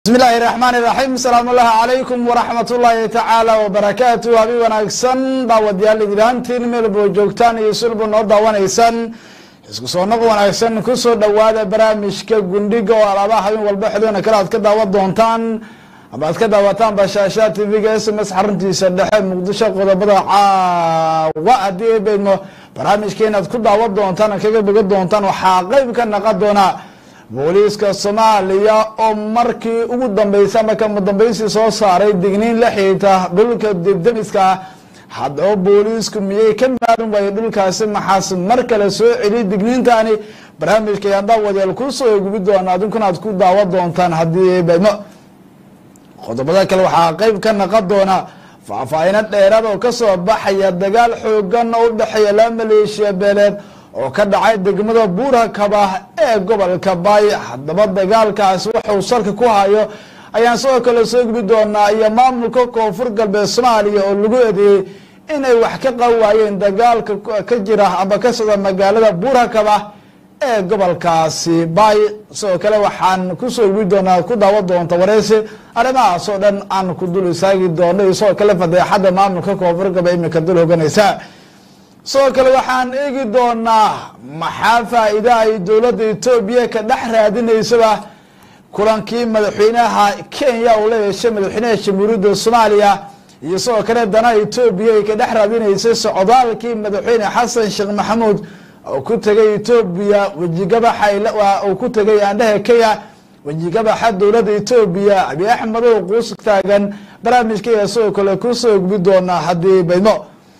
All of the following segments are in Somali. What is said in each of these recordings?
bismi illaahi raxmaan iraxiim asalaamu ullahi calaykum waraxmat ullaahi tacaala wabarakaatu habi wanaagsan daawadayaal idilaantiin meelbo joogtaan iyo sulba noo daawanaysaan isku soo noq wanaagsan kusoo dhowaada barnaamijka gundhiga oo alaaba habeen walba xilona kale aad ka daawan doontaan ama aad ka daawataan bashaasha tv-ga s m s xaruntiisa dhexe muqdisho qodobada caawa haddii ebeydmo barnaamijka inaad ku daawan doontaan kaga boga doontaan waxaa qeyb ka naqon doona booliiska soomaaliya oo markii ugu dambeysay ama kama dambeysii soo saaray digniin la xihiirta dhulka dibdemiska haddaba booliisku miyay ka maalin waayey dhulkaasi maxaas mar kale soo celiy digniintani barnaamijka ayaan daawadeel kusoo gubi doona adinkuna aad ku daawan doontaan haddii badmo qodobada kale waxaa qeyb ka naqon doona faahfaahino dheeraad oo kasoo baxaya dagaal xoogan oo u dhexeeya laba maleeshiya beeleed oo ka dhacay degmada buurakaba ee gobolka baay haddaba dagaalkaasi wuxuu salka ku hayo ayaan sidoo kale soo gubi doonaa iyo maamulka koonfur galbeed soomaaliya oo lagu eedeeyey inay wax ka qawaayeen dagaalka ka jira ama ka socda magaalada buurakaba ee gobolkaasi baay sidoo kale waxaan kusoo gubi doonaa ku daawan doonta wareysi arrimahaas oo dhan aan ku dul istaagi doono iyo sidoo kale fadeexada maamulka koonfur galbeed imika dul hoganaysa sidoo kale waxaan eegi doonaa maxaa faa-ida ay dowladda etoobiya ka dhex raadinaysaba kulankii madaxweynaha kenya uu la yeeshay madaxweynaha jamhuuriyadda soomaaliya iyo sidoo kale danaha etoobiya ay ka dhex raadinaysay socdaalkii madaxweyne xasan sheekh maxamuud oo ku tegay etoobiya wejigabaxa uu ku tegay aandhaha kenya wejigabaxa dowladda etoobiya abi axmed oo quus taagan barnaamijka ayaa sidoo kale kusoo gubi doonaa haddii baydmo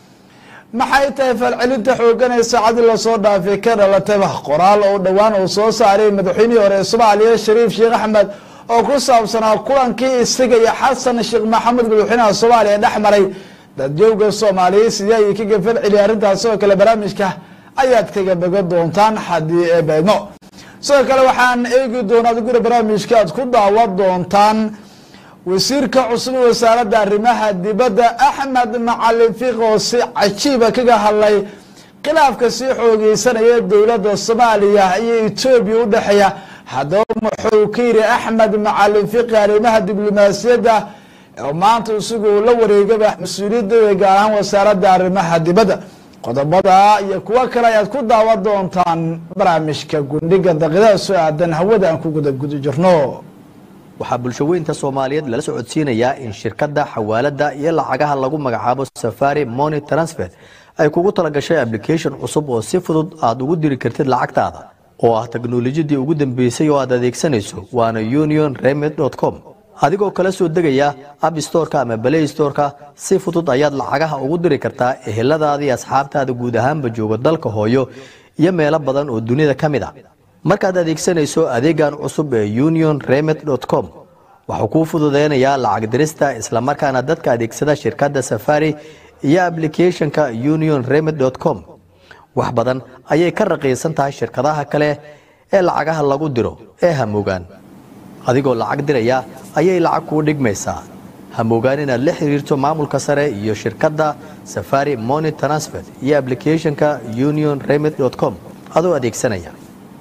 maxay tahay falcelinta xoogan ee saacadii lasoo dhaafay ka dhalatayba qoraal oo dhowaan uu soo saaray madaxweynihii hore ee soomaaliya shariif sheekh axmed oo ku saabsanaa kulankii isaga iyo xasan sheekh maxamuud madaxweynaha soomaaliya dhex maray dadjooga soomaaliyeed sidee ayay kaga falceliyay arrintaas sidoo kale barnaamijka ayaad kaga boga doontaan haddii ee beedmo sidoo kale waxaan eegi doonaa guri barnaamijka aad ku daawan doontaan wasiirka cusub wasaaradda arrimaha dibadda axmed macalin fiiq oo si cajiiba kaga hadlay khilaafka sii xoogeysanaya dowladda soomaaliya iyo etoobiya u dhexeeya haddaba muxuu ka yiri axmed macalin fiiqi arrimaha diblomaasiyadda oo maanta isagu la wareegaba mas-uuliyadda gaar ahaan wasaaradda arrimaha dibadda qodobada iyo kuwo kale ayaad ku daawan doontaan barnaamijka gundhiga daqiidaha soo aadan hawada aan ku guda guda jirno waxaa bulshaweynta soomaaliyeed lala socodsiinayaa in shirkadda xawaaladda iyo lacagaha lagu magacaabo safari moni transfer ay kugu talagashay application cusub oo si fudud aad ugu diri kartid lacagtaada oo ah teknolojiyadii ugu dambeysay oo aad adeegsanayso waana union remed com adigoo kala soo degaya app storeka ama balay storeka si fudud ayaad lacagaha ugu diri kartaa eheladaada iyo asxaabtaada guud ahaanba jooga dalka hooyo iyo meelo badan oo dunida ka mid a markaad adeegsanayso adeegan cusub ee union remed com waxuu kuu fududeynayaa lacag dirista islamarkaana dadka adeegsada shirkadda safari iyo aplicathonka union remed com wax badan ayay ka raqiisan tahay shirkadaha kale ee lacagaha lagu diro ee hamogaan adigoo lacag diraya ayay lacag kuu dhigmaysaa hamogaan inaad la xiriirto maamulka sare iyo shirkadda safari moni transfer iyo aplicathonka union remed com adoo adeegsanaya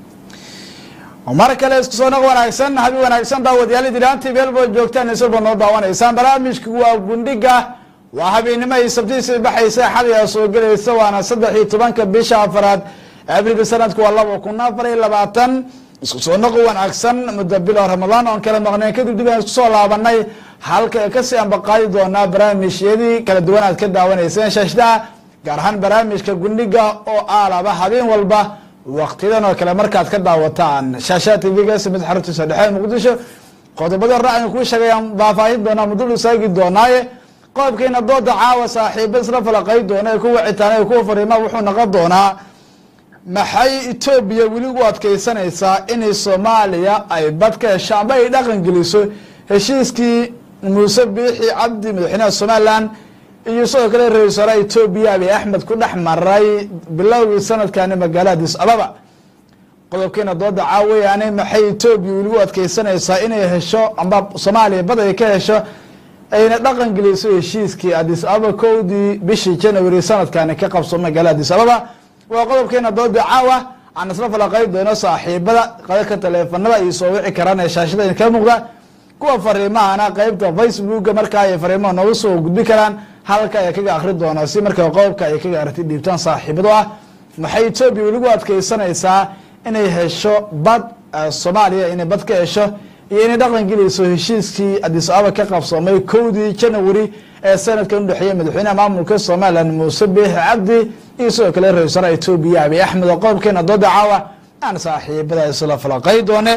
mar kale isku soo noq wanaagsan habi wanaagsan daawadayaal dilaantii meelboo joogtaan isulba noo daawanaysaan barnaamijku waa gundhiga waa habeennimo ay sabtiisii baxaysa xadayaa soo gelaysa waana saddex iyo tobanka bisha afaraad abriil sanadku waa laba kun afar iyo labaatan isku soo noq wanaagsan muddo bilo ramadaan oon kala maqnayn kadib dib aan isku soo laabanay halka kasii ambaqaadi doonaa barnaamijyadii kala duwan aad ka daawanayseen shaashdaha gaar ahaan barnaamijka gundhiga oo aalaba habeen walba waktiyadan oo kale markaad ka daawataan shaashaa tvga smid xaruntiisa dhexe muqdisho qodobada raacin kuu sheegayaan faahfaahin doonaa mudul isaagi doonaaye qodobkeena dooda caawa saaxiiba isla falaqay doona ee ku wicitaan kuwa fariima wuxuu noqon doonaa maxay etoobiya weli u adkeysanaysaa inay soomaaliya ay bad ka hesho amba ay dhaqan geliso heshiiskii muuse biixi cabdi madaxweynaha somalilan iyo sidoo kale ra-isul wasaaraha etoobiya abiy axmed ku dhex maray bilowgii sanadkani magaalada adis ababa qodobkeena dooda caaweyaane maxay etoobiya weli u adkeysanaysaa inay hesho amba soomaaliya bad ay ka hesho ayna dhaqan geliso heshiiskii adis ababa kowdii bishii january sanadkani ka qabso magaalada adis ababa waa qodobkeena dooda caawa aan isla falaqay doono saaxiibada qadaka taleefanada iyo soo wici karaan ee shaashada idinkaga muuqda kuwa fariimahana qeybta facebooka markaa ay fariimaha noogu soo gudbi karaan halka ay kaga akri doonaa si markaa qodobka ay kaga aragti dhiibtaan saaxiibado ah waxay etoobiya weligu adkeysanaysaa inay hesho bad soomaaliya inay bad ka hesho iyo inay dhaqan gelayso heshiiskii adis ababa ka qabsoomay kowdii janawari ee sanadkan udhexeeya madaxweynaha maamulka somalilan muuse biixi cabdi iyo sidoo kale ra-isul wasaaraha etoobiya abiy axmed oo qodobkeena dooda caawa aan saaxiibada isla falaqay doone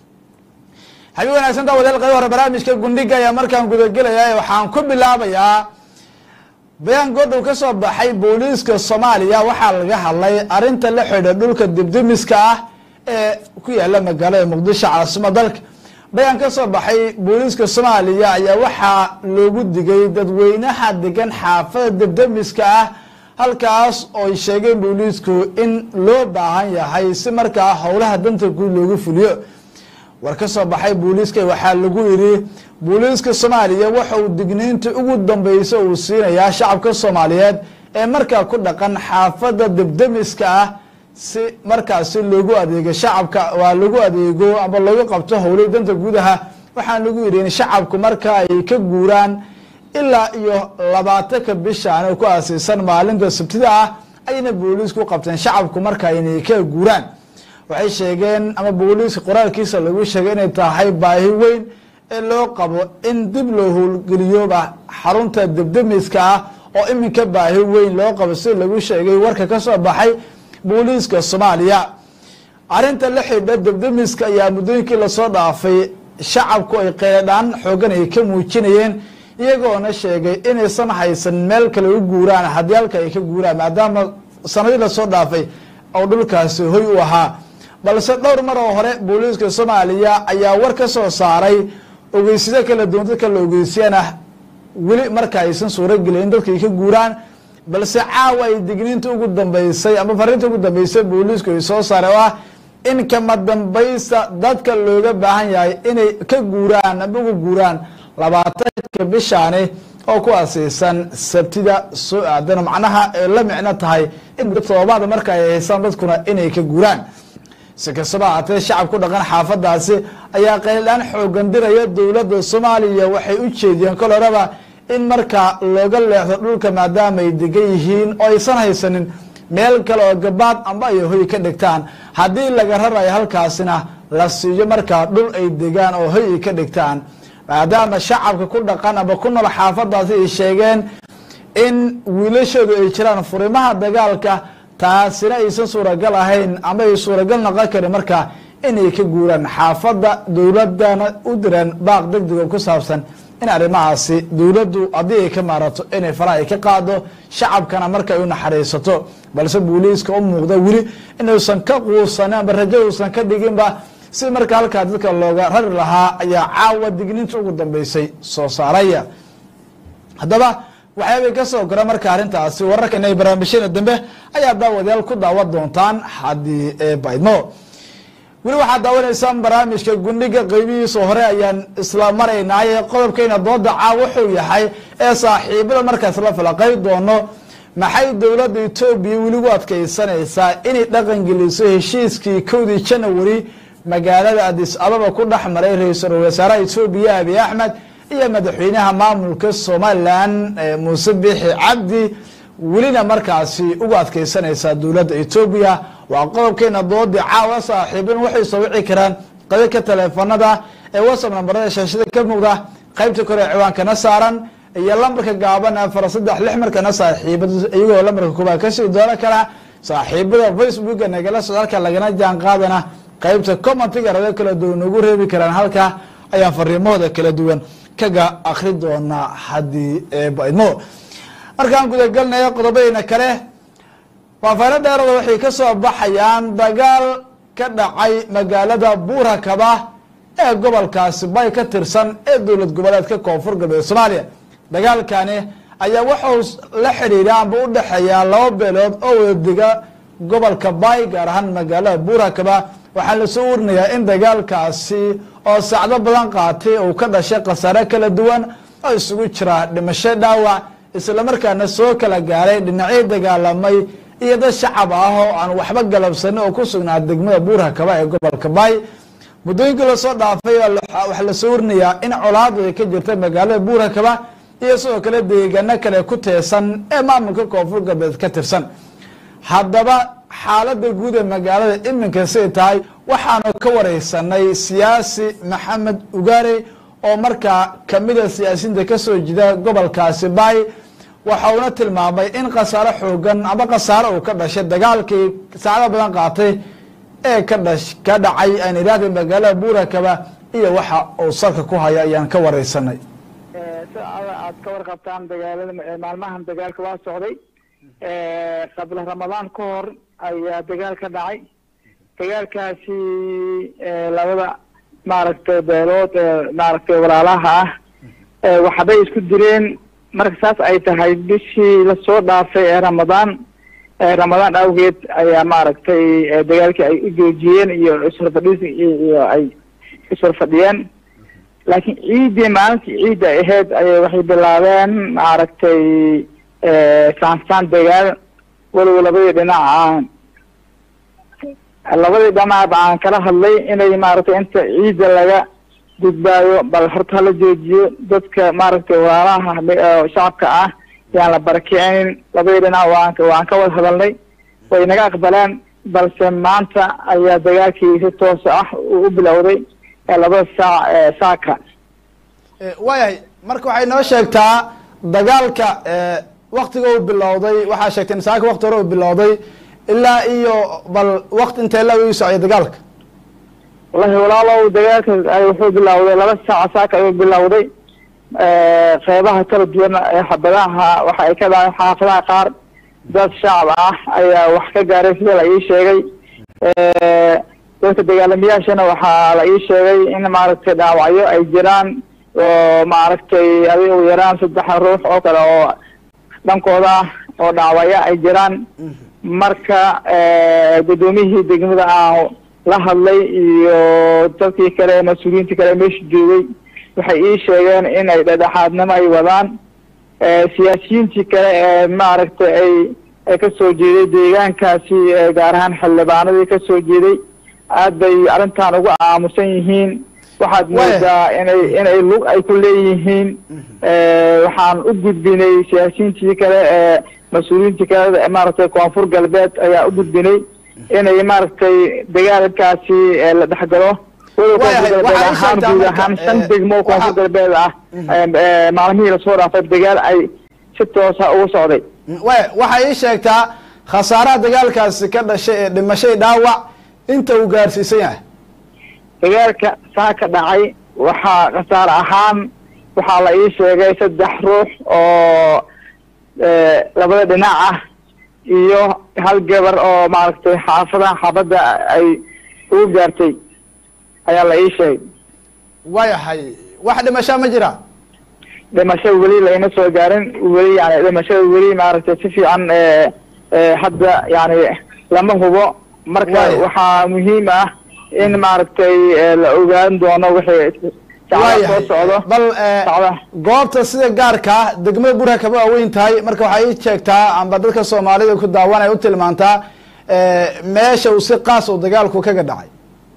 habi wanaagsan daawadayaal qayb hore barnaamijka gundhiga ayaa markaan gudagelaya waxaan ku bilaabayaa bayaan goodhow ka soo baxay booliiska soomaaliya waxaa laga hadlay arinta la xidha dhulka dibdimiska ah ee ku yaala magaalada muqdisho caasimo dalka bayaan ka soo baxay booliiska soomaaliya ayaa waxaa loogu digay dadweynaha degan xaafada dibdimiska ah halkaas ooy sheegeen booliisku in loo baahan yahay si markaa howlaha danta guud loogu fuliyo war ka soo baxay booliiska waxaa lagu yidhi booliiska soomaaliya waxa uu digniinta ugu dambeysa uu siinayaa shacabka soomaaliyeed ee markaa ku dhaqan xaafada debdemiska ah si markaasi loogu adeego shacabka waa lagu adeego ama loogu qabto howlay danta guudaha waxaa lagu yidhi in shacabku marka ay ka guuraan ilaa iyo labaatanka bishaan oo ku aasiisan maalinta sabtida ah ayna booliisku qabteen shacabku marka inay ka guuraan waxay sheegeen ama booliiska qoraalkiisa lagu sheegay inay tahay baahi weyn ee loo qabo in dib loo howlgeliyoba xarunta debdemiska ah oo iminka baahi weyn loo qabo si lagu sheegay warka ka soo baxay booliiska soomaaliya arrinta la xidha debdemiska ayaa muddooyinkii lasoo dhaafay shacabku ay qeeladhaan xoogan ay ka muujinayeen iyagoona sheegay inaysan haysan meel kale u guuraan haddii halka ay ka guuraan maadaama sanadii lasoo dhaafay oo dhulkaasi hoy u ahaa balse dhowr mar oo hore booliiska soomaaliya ayaa war ka soo saaray ogeysyada kala duwan dadka la ogeysiyana weli marka aysan suuragelin in dadka ay ka guuraan balse caawa ay digniinta ugu dambeysay ama fariinta ugu dambeysay booliisku ay soo saaray oo ah in kama dambaysta dadka looga baahan yahay inay ka guuraan ama uga guuraan labaatanka bishaani oo ku asiisan sabtida soo aadan macnaha ay la micno tahay in muddo todobaada marka ay haysaan dadkuna inay ka guuraan si kastaba ahaatee shacab ku dhaqan xaafadaasi ayaa qayldhaan xoogan diraya dowladda soomaaliya waxay u jeediyeen kol horeba in markaa looga leexdo dhulka maadaama ay degan yihiin oo aysan haysanin meel kale oo gabaad amba ay hoy ka dhigtaan haddii laga rarayo halkaasina la siiyo markaa dhul ay degaan oo hoy ay ka dhigtaan maadaama shacabka ku dhaqan aba ku nool xaafadaasi ay sheegeen in wiilashoodu ay jiraan furimaha dagaalka taasina aysan suuragal ahayn ama ay suuragal noqon karin markaa inay ka guuraan xaafadda dowladana u direen baaq degdego ku saabsan in arrimahaasi dowladdu haddii ay ka maarato inay faraha ay ka qaado shacabkana marka ay u naxariisato balse booliiska u muuqda weli inuusan ka quusanin amba rajo uusan ka dhiginba si marka halkaa dadka looga rari lahaa ayaa caawa digniinta ugu dambeysay soo saaraya haddaba waxyaabay ka soo gora marka arrintaasi wararka inay barnaamijyada dambe ayaa daawadayaal ku daawan doontaan haddii baydmo weli waxaad daawanaysaan barnaamijka gundhiga qeybihiisa hore ayaan isla maraynaaye qodobkeyna dooda caaw wuxuu yahay ee saaxiibada markaas la falaqay doono maxay dowladda etoobiya weligu adkeysanaysaa inay dhaqan geliso heshiiskii kowdii janawari magaalada adis ababa ku dhex maray ra-iisul wasaaraha etoobiya abiy axmed iyo madaxweynaha maamulka somalilan muuse biixi cabdi welina markaasi ugu adkeysanaysaa dowladda etoobiya waa qodobkeena doodii caawa saaxiibin waxay soo wici karaan qadadka taleefanada ee whatsapp nambarada shaashada ka muuqda qaybta kore ciwaankana saaran iyo lambarka gaaban afar saddex lix markana saaxiibad iyagoo lambarka koobaad kasii dooran kara saaxiibada facebooka nagala soo halka lagana jaan qaadana qaybta commentiga rado kala duwan ugu reebi karaan halka ayaan fariimahooda kala duwan kaga akri doonaa haddii baydmo markaan gudagelnaya qodobadeyna kale faafayno dheerada waxay ka soo baxayaan dagaal ka dhacay magaalada buurakaba ee gobolkaasi bay ka tirsan ee dowlad goboleedka koonfur galbeed soomaaliya dagaalkani ayaa wuxuu la xidhiidha amba u dhexeeyaa laba beelood oo wadadiga gobolka bay gaar ahaan magaalada buurakaba waxaa lasoo warinayaa in dagaalkaasi oo sacdo badan qaatay uu ka dhashay khasaare kala duwan oo isugu jira dhimasho dhaawac islamarkaana soo kala gaaray dhinacyo dagaalamay iyo dad shacab ah oo aan waxba galabsanin oo ku sugnaa degmada buurakaba ee gobolka bay muddooyinkii lasoo dhaafay waxaa lasoo warinayaa in colaadu ay ka jirta magaalada buurakaba iyo sidoo kale deegaano kale ku teesan ee maamulka koonfur galbeed ka tirsan haddaba xaaladda guud ee magaalada iminka siday tahay waxaanu ka wareysanay siyaasi maxamed ugaare oo markaa kamida siyaasiyiinta kasoo jida gobolkaasi baay waxa uuna tilmaamay in khasaaro xoogan ama khasaaro uu ka dhashay dagaalkii saacado badan qaatay ee ka dhash ka dhacay aan idhaahda magaalada buurakaba iyo waxa uu salka ku haya ayaan ka wareysanay si aad ka warqabtaan dagaalada maalmahan dagaalka waa socday qabla ramadaan ka hor ayaa dagaal ka dhacay dagaalkaasi labada maaragtay beelood maaragtay walaalaha ah waxbay isku direen marka saas ay tahay bishii lasoo dhaafay ee ramadaan ramadaan awgeed ayaa maaragtay dagaalkii ay u joojiyeen iyo iswarfadhis iyo ay iswarfadhiyeen laakiin ciiddii maalintii ciidda ahayd ayay waxay bilaabeen maaragtay saansaan dagaal walow labadii dhinac aan labadii dhinac aan kala hadlay inay maaragtay inta ciidda laga gudbaayo bal horta hala joojiyo dadka maaragtay walaalaha shacabka ah yaan la barakicinin labadii dhinac waan waan ka wada hadalnay way naga aqbaleen balse maanta ayaa dagaalkii si toosa ah u bilowday labada saac saaka waayahay marka waxay noo sheegtaa dagaalka waktiga uu bilowday waxaa sheegtay saaka wakti hore uu bilowday ilaa iyo bal wakti intee la u socday dagaalka wallahi walaalow dagaalka wuxuu bilowday laba saac saaka ayuu bilowday qeybaha kala duwan ee xabadaha waxa ay ka dhaceen xaafadaha qaar dad shacab ah ayaa wax ka gaaray sida la ii sheegay dadka dagaalamayaashana waxaa la ii sheegay in maaragtay dhaawacyo ay jiraan oo maaragtay adiga u yaraan saddex ruux oo kale oo dhankooda ah oo dhaawacyo ay jiraan marka guddoomiyihii degmada aan la hadlay iyo dadkii kale mas-uuliyiintii kale meesha joogay waxay ii sheegeen in ay dhedhexaadnimo ay wadaan siyaasiyiintii kale ee maaragtay ay ay kasoo jeeday deegaankaasi gaar ahaan xildhibaanadii kasoo jeeday aad bay arrintan uga aamusan yihiin waxaad moodaa inay inay lug ay ku leeyihiin waxaan u gudbinay siyaasiyiintii kale ee mas-uuliyiintii kale maaragtay koonfur galbeed ayaa u gudbinay inay maaragtay dagaalkaasi la dhexgalo ahaan guud ahaan shan degmo koonfur galbeed ah maalmihii lasoo dhaafay dagaal ay si toosa ugu socday way waxay ii sheegtaa khasaaraha dagaalkaasi ka dhashay ee dhimashay dhaawac inta uu gaarsiisan yahay dagaalka saa ka dhacay waxaa khasaare ahaan waxaa la ii sheegay saddex ruux oo labada dhinac ah iyo hal gabar oo maaragtay xaafadaha xaafadda ay ugu gaartay ayaa la ii sheegay waayahay wax dhimashaa ma jira dhimasho weli layma soo gaarin weli yani dhimashada weli maaragtay si fiican hadda yani lama hubo marka waxaa muhiim ah in maaragtay la ogaan doono wixii sacda soo socdo bal goobta sida gaarka ah degmada burha kaba waaweyn tahay marka waxay ii sheegtaa amba dadka soomaalida ku daawanaya u tilmaantaa meesha uu si qaas uu dagaalku kaga dhacay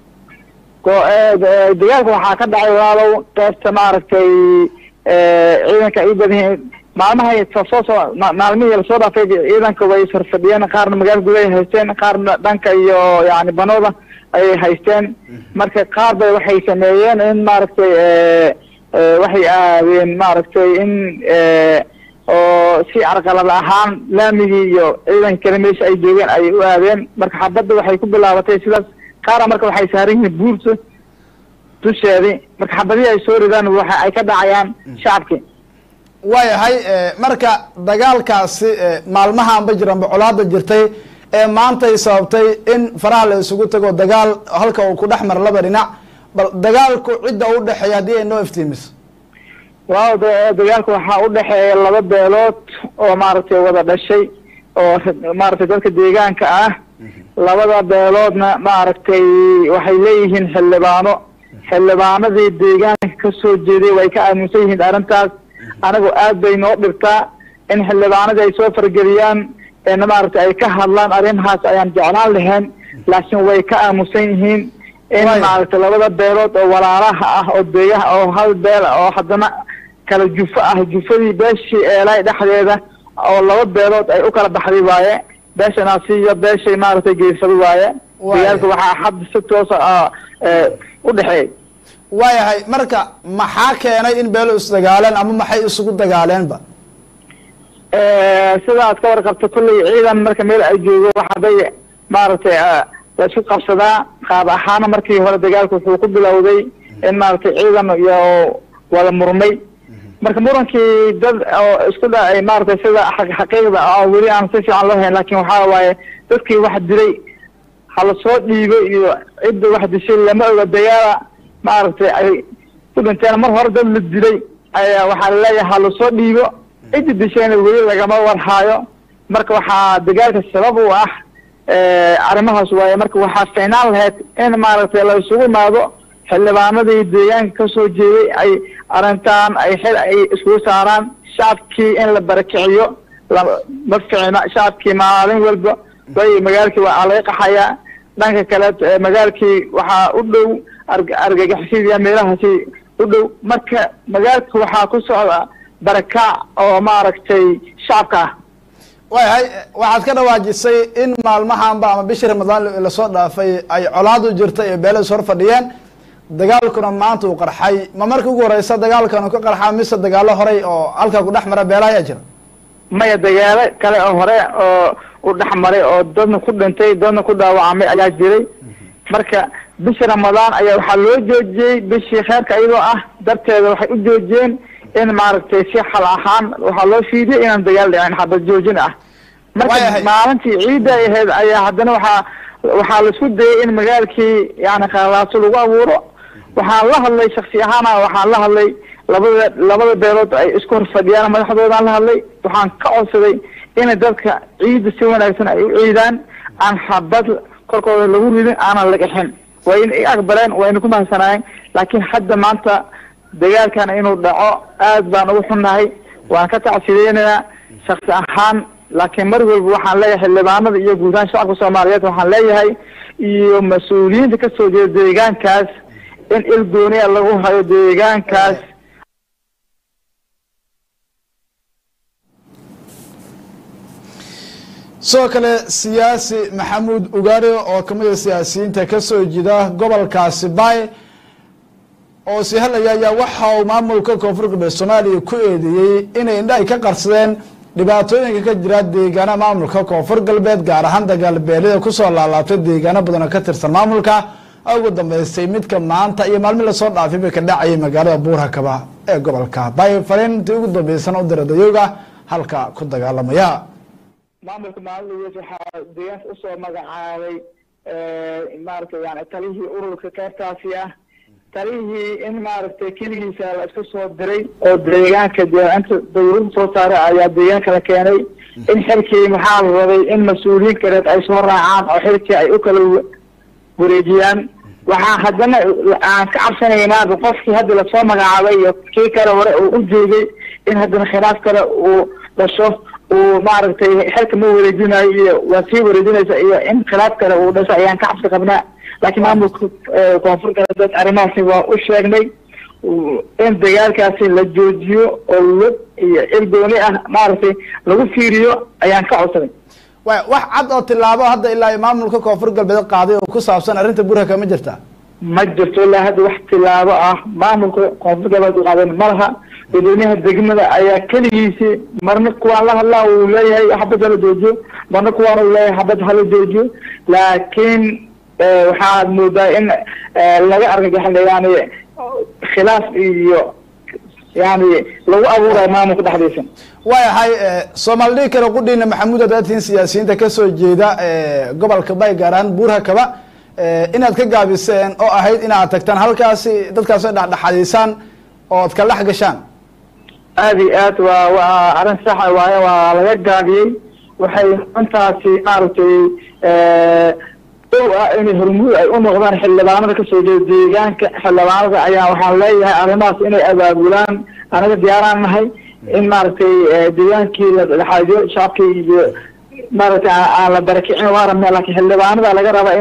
dagaalka waxaa ka dhacay walaalow qeybta maaragtay ciidanka ay u badan yihiin maalmahay soo soo maalmihii lasoo dhaafay ciidanka way sarfadhiyeen qaarna magaala gudahay haysteen qaarna dhanka iyo yani banooda ayay haysteen marka qaar bay waxay sameeyeen in maaragtay waxay aadeen maaragtay in oo si carqalad ahaan laamigii iyo ciidanka kale meesha ay joogeen ayay u aadeen marka xabadda waxay ku bilaabatay sidaas qaara marka waxay saaran yihiin buurta dusheedii marka xabadihii ay soo ridaan waxa ay ka dhacayaan shacabkii waayahay marka dagaalkaasi maalmahaanba jiran bocolaada jirtay ee maantay sababtay in faraha la isugu tago dagaal halka uu ku dhex mara laba dhinac bal dagaalku cidda u dhexeeya haddii ay noo iftiimiso waaw dagaalka waxaa u dhexeeya laba beelood oo maaragtay wada dhashay oo maaragtay dadka deegaanka ah labada beeloodna maaragtay waxay leeyihiin xildhibaano xildhibaanadii deegaanka kasoo jeeday way ka aaminsan yihiin arrintaas anigu aad bay noo dhibtaa in xildhibaanadii ay soo fargeliyaan maaragtay ay ka hadlaan arrimahaas ayaan jeclaan lahayn laakiin way ka aamusan yihiin in Waaya. maaragtay labada beelood oo walaalaha ah oo deegaha oo hal beel ah oo haddana kala jufo ah jufadii beeshii eelay dhexdeeda oo laba beelood ay u kala baxday waaye beesha naasiyo beeshay maaragtay geysada waaye Waaya. dagaalka waxaa hadda si toosa ah ee, u dhexeey waayahay marka maxaa keenay in beelo isdagaaleen ama maxay isugu dagaaleenba sida aad ka warqabto kulley ciidan marka meel ay joogo waxaday maaragtay eh, la isku qabsadaa qaab ahaana markii hore dagaalku wuxuu ku bilowday in maaragtay ciidan iyo wada murmay marka murankii dad oo isku dhacay maaragtay sida xaq- xaqiiqda oo weli aan si fiican loo hayn laakin waxaa waaye dadkii wax dilay hala soo dhiibo iyo cidda wax dishay lama oga dagaala maaragtay ay ku dhinteen mar hore dad la dilay ayaa waxaa laleeyahay hala soo dhiibo cidda dishayna weli lagama warhaayo marka waxaa dagaalka sabab u ah eh, arrimahaas waaye marka waxaa fiicnaan lahayd in maaragtay la isugu imaado xildhibaanadii deegaanka kasoo jeeday ay arrintan ay xil ay iskugu saaraan shacabkii in la barakiciyo la- ma fiicna shacabkii maalin walba way magaalkii waa laga qaxayaa dhanka kale eh, magaalkii waxaa u dhow arg- argagixisida meelahaasi u dhow marka magaalka waxaa ku socda barakac oo maaragtay shacabka ah waayahay waxaad ka dhawaajisay in maalmahanba ama bishii ramadaan lasoo dhaafay ay colaad u jirta ee beelo is hor fadhiyeen dagaalkuna maanta uu qarxay ma markii ugu horeysa dagaalkan uu ka qarxaa mise dagaalo horey oo halka ku dhex mara beelaha ayaa jira maya dagaalo kale oo hore oo u dhex maray oo dadna ku dhintay dadna ku dhaawacmay ayaa jiray marka bisha ramadaan ayaa waxaa loo joojiyey bishii kheerka iyadoo ah darteeda waxay u joojiyeen in maaragtay si xal ahaan waxaa loo fiidiyay inaan dagaal dhicin xabad joojin ah marka Waayahay. maalintii ciidda ay ahayd ayaa haddana waxaa waxaa la isku dayay in magaalkii yani khalaaso lagu abuuro waxaan la hadlay shaksi ahaana waxaan la hadlay labada labada beelood ay isku hor fadhiyaan madaxdoodaan la hadlay waxaan ka codsaday in dadka ciidda si wanaagsan ay u ciidaan aan xabad korkooda lagu ridin aanan lagaxin waa in ay aqbaleen waa ina ku mahadsanaayeen laakiin hadda maanta dagaalkan inuu dhaco aad baan ugu xunnahay waan ka tacsideynayaa shaksi ahaan laakiin mar walba waxaan leeyahay xildhibaanada iyo guud ahaan shacabka soomaaliyeed waxaan leeyahay iyo mas-uuliyiinta kasoo jeeda deegaankaas in il gooniya lagu hayo deegaankaas sidoo kale siyaasi maxamuud ugaari oo kamid a siyaasiyiinta kasoo jeeda gobolkaasi bay oo sii hadlaya ayaa waxa uu maamulka koonfur galbeed soomaaliya ku eedeeyey inay indhahay ka qarsadeen dhibaatooyinka ka jira deegaana maamulka koonfur galbeed gaar ahaan dagaalbeelida kusoo laalaabtay deegaano badan oo ka tirsan maamulka ugu dambeystay midka maanta iyo maalmi lasoo dhaafay bay ka dhacayay magaalada buurakaba ee gobolka bay fariintii ugu dambeysana u dira dayooga halka ku dagaalamaya maamulka maalidiis waxaa deegaanka usoo magacaabay maaragtay yani talihii ururka qaybtaasi ah talihii in maaragtay keligiisa la isku soo diray oo deegaanka dee inta dawladda soo saaray ayaa deegaanka la keenay in xilkii maxaa la rabay in mas-uuliyiin kaleed ay soo raacaan oo xilkii ay u kala wa- wareejiyaan waxaa haddana aan ka cabsanaynaa qofkii hadda lasoo magacaabay iyo kii kale hore uu u joogay in haddana khilaaf kale uu dhasho uu maaragtay xilka ma wareejinayo iyo waa sii wareejinaysa iyo in khilaaf kale uu dhasho ayaan ka cabsi qabnaa laakiin maamulka eh, koonfur galbeed arrimahaasi waa u sheegnay u- in dagaalkaasi la joojiyo oo lug iyo il gooni ah maaragtay lagu fiiriyo ayaan ka codsaday wa wax cad oo tilaabo hadda ilaa ay maamulka koonfur galbeed qaaday oo ku saabsan arrinta burhaka ma jirta ma jirto ilaa hadda wax tilaabo ah maamulka koonfur galbeed u qaadan ma laha dadweynaha degmada ayaa keligiisi marna kuwaan la hadlaa uu leeyahay xabad hala joojiyo marna kuwaan uu leeyahay xabad hala joojiyo laakiin eh, waxaad moodaa in eh, laga argagaxay yani khilaaf iyo yani lagu abuurayo maamulka dhexdiisa waayahay soomaali dhigi kale qudhiina maxamuud adaatiin siyaasiyiinta kasoo jeeda eh, gobolka bay gaar ahaan buurhakaba eh, inaad ka gaabiseen oo ahayd inaad tagtaan halkaasi dadkaas ay dhexdhexadiisaan oo ad kala dhex gashaan aad iyo aad waa waa arrin saxa waaye waa laga gaabiyey waxay intaasi maaragtay dhow ah inay hormuud ay u noqdaan xildhibaanada kasoo jeeda deegaanka xildhibaanada ayaa waxaan leeyahay arrimahaas inay abaabulaan anaga diyaaraan nahay in maaragtay deegaankii la dhexaadiyo shacabkii iyo maaragtay aan aan la barakicin waa rabnaa laakiin xildhibaanada laga rabaa inay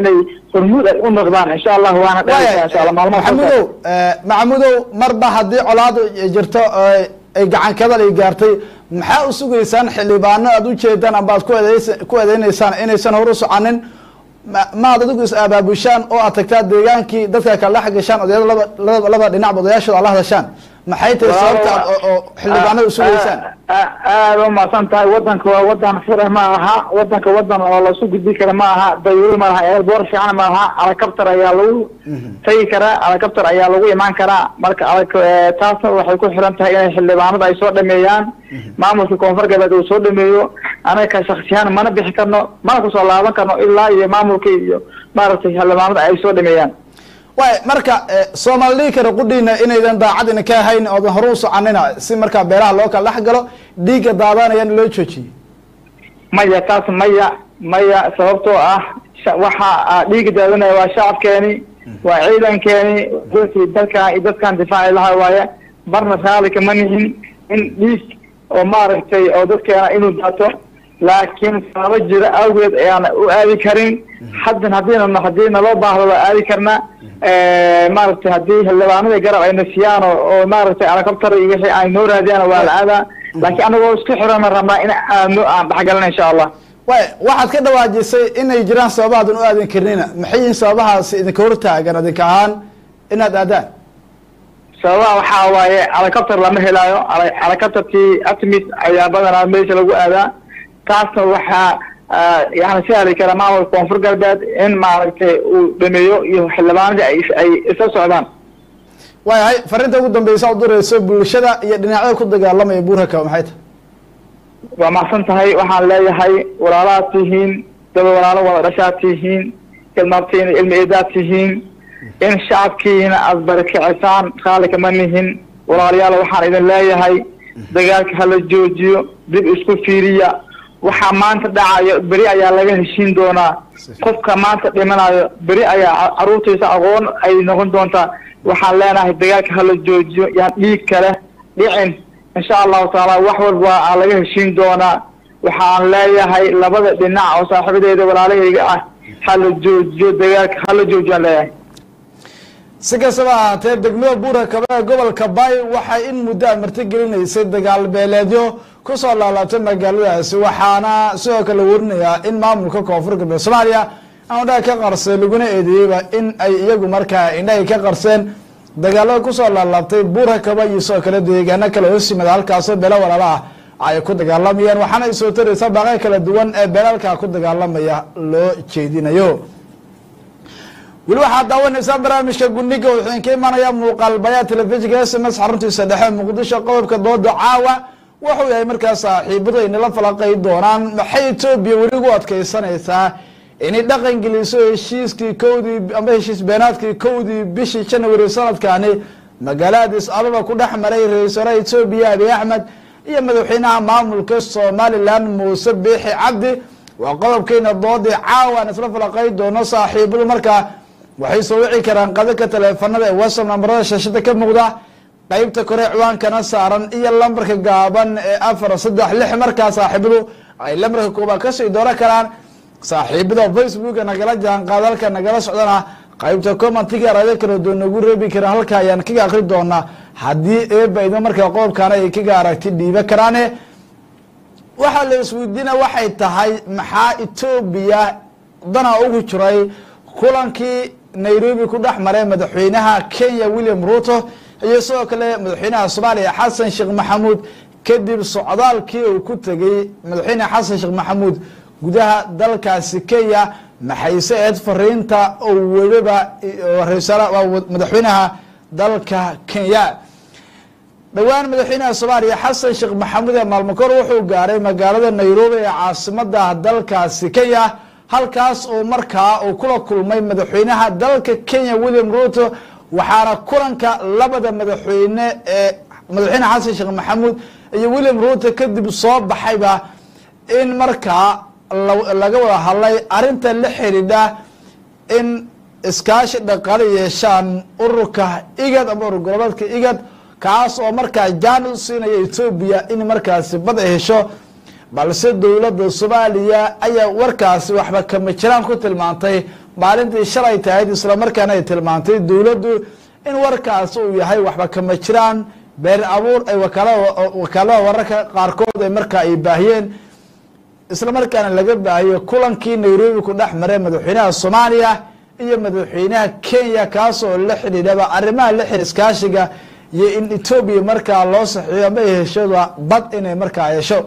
hormuud ay u noqdaan insha allah waana dhalisaa insha allah maalmaha soo maxamudow maxamudow marba haddii colaadu jirto oo ay gacan kadal ay gaartay maxaa u sugaysaan xildhibaano aad ujeedaan amba aad ku eedeys ku eedeyneysaan inaysan hor u soconin ma- maad adigu is abaabushaan oo aad tagtaa deegaankii dadka kala dhex gashaan odayada laba laba laba dhinacba odayaashooda ala hadashaan maxay tahay sababta aad oo- oo xildhibaanada usugaysaan aada u mahadsan tahay wadanka waa wadan fure ma aha wadanka wadan oo lasu gudbi kara ma aha dayuuri ma laha eelboor fiican ma laha alakabtar ayaa lagu tagi karaa alakabtar ayaa lagu imaan karaa marka alag taasna waxay ku xiran tahay inay xildhibaanada ay soo dhameeyaan maamulka koonfur galbeed uu soo dhameeyo anaga ka shaksiyahan mana bixi karno mana kusoo laaban karno ilaa iyo maamulka iyo maaragtay xildhibaanada ay soo dhameeyaan waay marka soomaali dhigi kara qudhiina inaydan daacad ina ka ahayn oodan hore u soconina si markaa beelaha loo kala dhex galo dhiigga daadanayana loo joojiyey maya taas maya maya sababtoo ah sha- waxa ah, dhiiga daadanaya waa shacabkeeni waa ciidankeeni dadkii dalkan iyo dadkan difaaci lahaa waaye marna raali kama nihin in dhiig oo maaragtay oo dadkeena inuu daato laakiin sababo jira awgeed ayaana u aadi karin haddan haddiina haddii naloo baahdo waa aadi karnaa maaragtay haddii xildhibaanadii garab ayna siiyaan oo oo maaragtay alakabtar iyo wixii ay noo raadiyaan waa la aadaa laakiin anagoo isku xirana rabnaa in aadno aan dhexgalana insha allah waay waxaad ka dhawaajisay inay jiraan sababahaadan u aadan karnina maxay yihiin sababahaasi idinka hortaagan idinka ahaan inaad aadaan sababaha waxaa waaye alakabtar lama helaayo ala- alakabtarkii atmis ayaa badanaa meesha lagu aadaa taasna waxaa ah, yani sahli kara maamulka koonfur galbeed in maaragtay uu dhameeyo iyo xildhibaanadii ay ay isla socdaan waayahay fariinta ugu dambeysa u dirayso bulshada iyo dhinacyada ku dagaalamaya buurhaka maxay tahay waa mahadsan tahay waxaan leeyahay walaalaad tihiin daba walaalo wada dhashaad tihiin ilmaabtiina ilmi eedaad tihiin in shacabkiina aada barakicisaan raali kama nihin walaalayaal waxaan idin leeyahay dagaalka hala joojiyo dib isku fiiriya waxaa maanta dhacayo beri ayaa laga heshiin doonaa qofka maanta dhimanayo beri ayaa ca- caruurtiisa aqoon ay noqon doontaa waxaan leenahay dagaalka hala joojiyo yaan dhiig kale dhicin insha allahu taala wax walba aa laga heshiin doonaa waxaan leeyahay labada dhinac oo saaxiibadeeda walaalahayga ah hala joojiyo dagaalka hala joojiyaan leeyahay si kastaba ahaatee degmada buurhakaba ee gobolka bay waxay in muddo a martigelineysay dagaal beeleedyo kusoo laalaabtay magaaladaasi waxaana sidoo kale warinayaa in maamulka koonfur galbeed soomaaliya aan indhaha ka qarseen laguna eedeeyeyba in ay iyagu markaa indhahay ka qarseen dagaalada kusoo laalaabtay buurhakaba iyo sidoo kale deegaano kale hoos yimada halkaasoo beelo walaala ah ay ku dagaalamayaan waxaana ay soo taraysaa baaqyo kala duwan ee beelalka ku dagaalamaya loo jeedinayo weli waxaad daawanaysaan barnaamijka guniga wuxuu idinka imanaya muuqaal bayaa telefishinka s m s xaruntiisa dhexe muqdisho qodobka dooda caawa wuxuu yahay markaas saaxiibadu ay nala falaqay doonaan maxay etoobiya weli ugu adkeysanaysaa inay dhaqan geliso heshiiskii kowdii amba heshiis beenaadkii kowdii bishii january sanadkani magaalada addis ababa ku dhex maray ra-isul wasaaraha etoobiya abiy axmed iyo madaxweynaha maamulka somalilan muuse biixi cabdi waa qodobkeena doodii caawa aan isla falaqay doono saaxiibadu markaa waxay soo wici karaan qadaka taleefanada ee whatsapp nambarada shaashada ka muuqda qeybta kore ciwaankana saaran iyo lambarka gaaban ee afar saddex lix markaa saaxiibadu ay lambarka koobaad kasii dooran karaan saaxiibada facebooka nagala jaanqaadalka nagala socdana qeybta commentiga raado kala doon nagu reebi karaan halka ayaan kaga akri doonaa haddii eeba idin markaa qodobkaana ay kaga aragti dhiiba karaane waxaa la isweydiina waxay tahay maxaa etoobiya dana ugu jiray kulankii nairobi ku dhex maray madaxweynaha kenya william ruto iyo sidoo kale madaxweynaha soomaaliya xasan sheekh maxamuud kadib socdaalkii uu ku tegey madaxweyne xasan sheekh maxamuud gudaha dalkaasi kenya maxayse eed fariinta oo weliba ra-isul madaxweynaha dalka kenya dhowaan madaxweynaha soomaaliya xasan sheekh maxamuud ee maalmakor wuxuu gaaray magaalada nairobi ee caasimada dalkaasi kenya halkaas oo markaa uu kula kulmay madaxweynaha dalka kenya william ruto waxaana kulanka labada madaxweyne ee madaxweyne xasan sheekh maxamuud iyo william ruto kadib soo baxayba in markaa laga wada hadlay arinta la xidhiidha in iskaashi dhaqaale yeeshaan ururka igad ama urur goboleedka igad kaas oo markaa jaan u siinaya etoobiya in markaasi bad ay hesho balse dowladda soomaaliya ayaa warkaasi waxba kama jiraan ku tilmaantay maalintii shalay tahayd islamarkaana ay tilmaantay dowladdu in warkaas uu yahay waxba kama jiraan been abuur ay wakaalada wararka qaarkood ay markaa ay baahiyeen islamarkaana laga baahiyo kulankii nairobi ku dhex maray madaxweynaha soomaaliya iyo madaxweynaha kenya kaasoo la xidhiidhaba arrimaha la xir iskaashiga iyo in etoobiya markaa loo saxiiyo ama ay heshada bad inay markaa hesho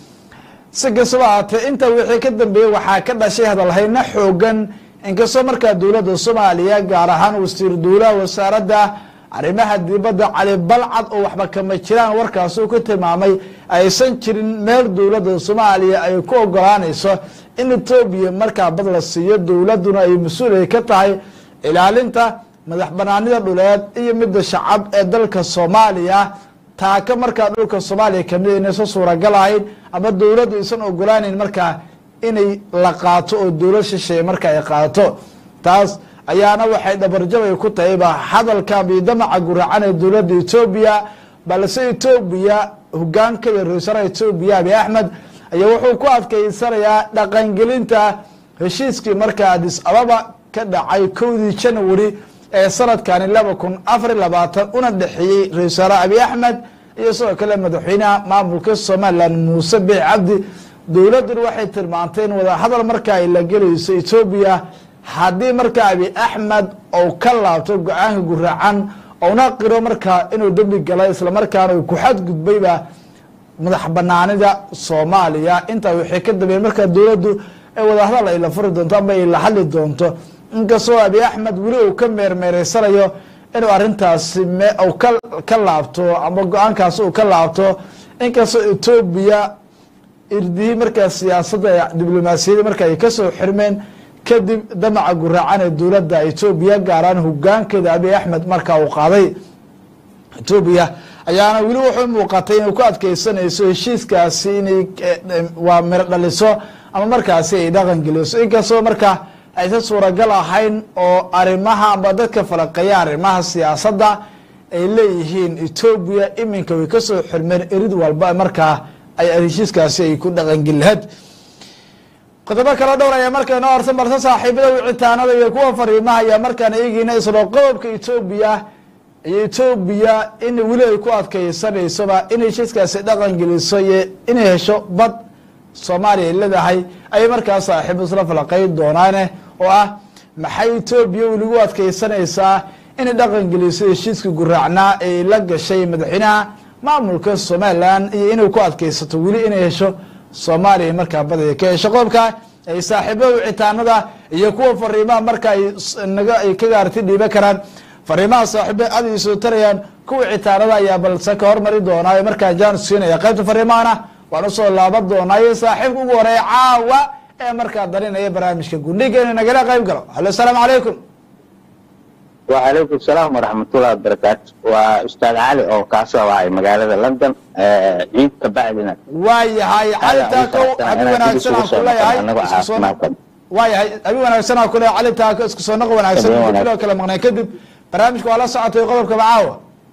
si kastaba ahaatee inta wixii ka dambeeyey waxaa ka dhashay hadalhayno xoogan inkastoo markaa dowladda soomaaliya gaar ahaan wasiir dowlaha wasaaradda arrimaha dibadda cali balcad oo waxba kama jiraan warkaas uu ku tilmaamay aysan jirin meel dowladda soomaaliya ay ku ogolaanayso in etoobiya markaa bad la siiyo dowladduna ay mas-uul ay ka tahay ilaalinta madax banaanida dhuleed iyo midda shacab ee dalka soomaaliya taaka markaa dhulka soomaaliya kamid inaysan suuragal ahayn ama dowladdu aysan ogolaaneyn markaa inay la qaato oo dowlad shisheeye marka ay qaato taas ayaana waxay dhabarjabay ku tahayba hadalka biidamaca guracan ee dowladda etoobiya balse etoobiya hogaankeeda ra-iisalaha etoobiya abi axmed ayaa wuxuu ku adkeysanayaa dhaqangelinta heshiiskii markaa adis ababa ka dhacay kowdii janawari ee sanadkani laba kun afar iy labaatan una dhexeeyey ra-isul wasaare abi axmed iyo sidoo kale madaxweynaha maamulka somalilan muuse biix cabdi dowladduna waxay tilmaantay in wadahadal markaa ay la gelayso etoobiya haddii markaa abi axmed ou ka laabto go-aanka guraacan ouna qiro markaa inuu dembi galay islamarkaana uu ku xadgudbayba madax banaanida soomaaliya intaa waxay ka dambeyen markaa dowladdu ee wadahadal ay la furi doonto ama ay la hadli doonto inkastoo abi axmed weli uu ka meermeereysanayo inuu arintaasi u ka laabto ama go-aankaasi uu ka laabto inkastoo etoobiya irdihii markaa siyaasadda diblomaasiyadda marka ay kasoo xirmeen kadib damaca guraacan ee dowladda etoobiya gaaraan hogaankeeda abi axmed markaa uu qaaday etoobiya ayaana weli wuxuu muuqatay inay ku adkeysanayso heshiiskaasi inay waa miro dhaliso ama markaasi ay dhaqan geliso inkastoo markaa aysan suuragal ahayn oo arrimaha ama dadka falaqeeya arrimaha siyaasadda ay leeyihiin etoobiya iminka way kasoo xirmeen erid walba markaa ay heshiiskaasi ay ku dhaqangeli lahayd qodobo kala dhowr ayaa markaa inoo horsan balse saaxiibada wicitaanada iyo kuwa fariimaha ayaa markaan eegeyna islo qodobka etoobiya iyo etoobiya in weli ay ku adkeysanaysoba in heshiiskaasi dhaqan geliso iyo inay hesho bad soomaaliya ay leedahay ayay markaa saaxiib isla falaqeyn doonaane oo ah maxay etoobiya weligu adkeysanaysaa inay dhaqan geliso heshiiska guraacnaa ee la gashay madaxweynaha maamulka somalilan iyo inay ku adkeysato weli inay hesho soomaaliya markaa badaya ka hesho qodobka ay saaxiibada wicitaanada iyo kuwa fariimaha marka ay naga ay ka gaarti dhiiban karaan fariimaha saaxiiba aad ay soo tarayaan kuwa wicitaanada ayaa balse ka hormari doonaa markaa jaan siinaya qaybta fariimahana waan usoo laaban doonaa iyo saaxiibka ugu horeeya caawa ee markaa darinaya barnaamijka gundhiga inuu nagala qayb galo halo asalaamu calaykum وعليكم السلام ورحمة الله وبركاته وأستاذ علي أو كاسو واي مقالة لندن عيد كبعدنا waayahay cali taako abi wanaagsan aan kuleeyahay isku soo waayahay abi wanaagsan aan kuleeyahay cali taako isku soo noq wanaagsan Habeen wanaagsan. biloo kala maqnay kadib barnaamijka waa la socotay qodobka macaawa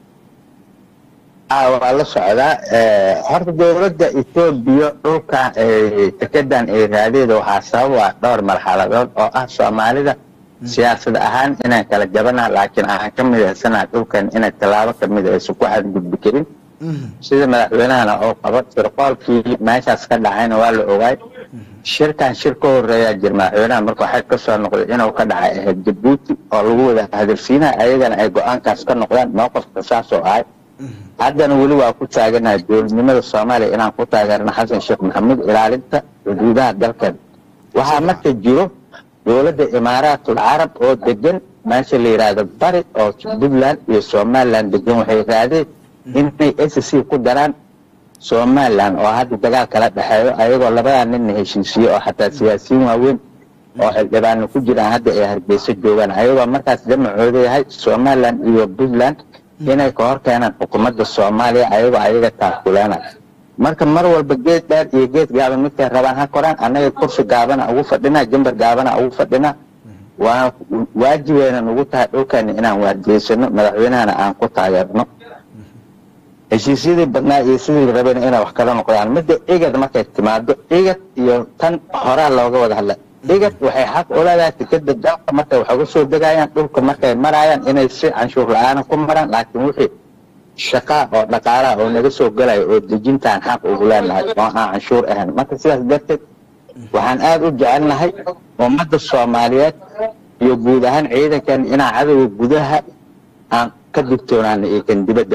waa la socdaa horta dowladda etoobiya dhulka dekedan ay raadeeda waxaa sabab ah dhowr marxaladood oo ah soomaalida siyaasad ahaan inaan kala jabana laakiin aan ka midaysanaha dhulkan inay tallaabo kamid aysan ku xadgudbi karin sida madaxweynahana oo qabo sirqoolkii meeshaas ka dhacayna waa la ogaay shirkan shir ka horeeyaa jir madaxweynaha marka waxay kasoo noqday inuu ka dhacay ahayd jabuuti oo lagu wada hadalsiinaha ayagana ay go-aankaas ka noqdaan mowqifka saas oo ahay haddana weli waa ku taaganaha dowladnimada soomaaliya inaan ku taageerno xasan sheekh maxamuud ilaalinta xuduudaha dalkeeda waxaa marka jiro dowladda imaaraatul carab oo degan meesha la yidhaahdo bari oo puntland iyo somaliland degan waxay raadeen inay s c ku daraan somaliland oo hadda dagaal kala dhexeeyo ayagoo labadaa ninna heshiisiye oo xataa siyaasiyiin waaweyn oo xildhibaano ku jiraan hadda ay hargeyso joogaan ayagoo markaas jamacooda yahay somaliland iyo puntland inay ka hor keenaan xukuumadda soomaaliya ayagoo ayaga taakuleena marka mar walba geed dheer iyo geed gaaban midkay rabaan ha koraan annaga kursi gaabana ugu fadhinaa jimbar gaabana ugu fadhinaa waa waajibeynan ugu tahay dhulkeena inaan waargeysano madaxweynahana aan ku taageerno heshiisyadii badnaa iyo sidii la rabayna inay wax kala noqdaan midda igad markay timaado igad iyo tan horaa looga wada hadla igad waxay xaq u leedahay tikada dalka markay wax uga soo degayaan dhulka markay marayaan inay si canshuur la-aana ku maraan laakiin wixii shaqaa oo dhaqaalaha oo naga soo galayo oo dejintaan xaq ugu leenahay oo aan canshuur ahayn marka sidaas darteed waxaan aada u jecelnahay ummadda soomaaliyeed iyo guud ahaan ciidankan inaan cadowga gudaha aan ka digtoonaana iyo kan dibadda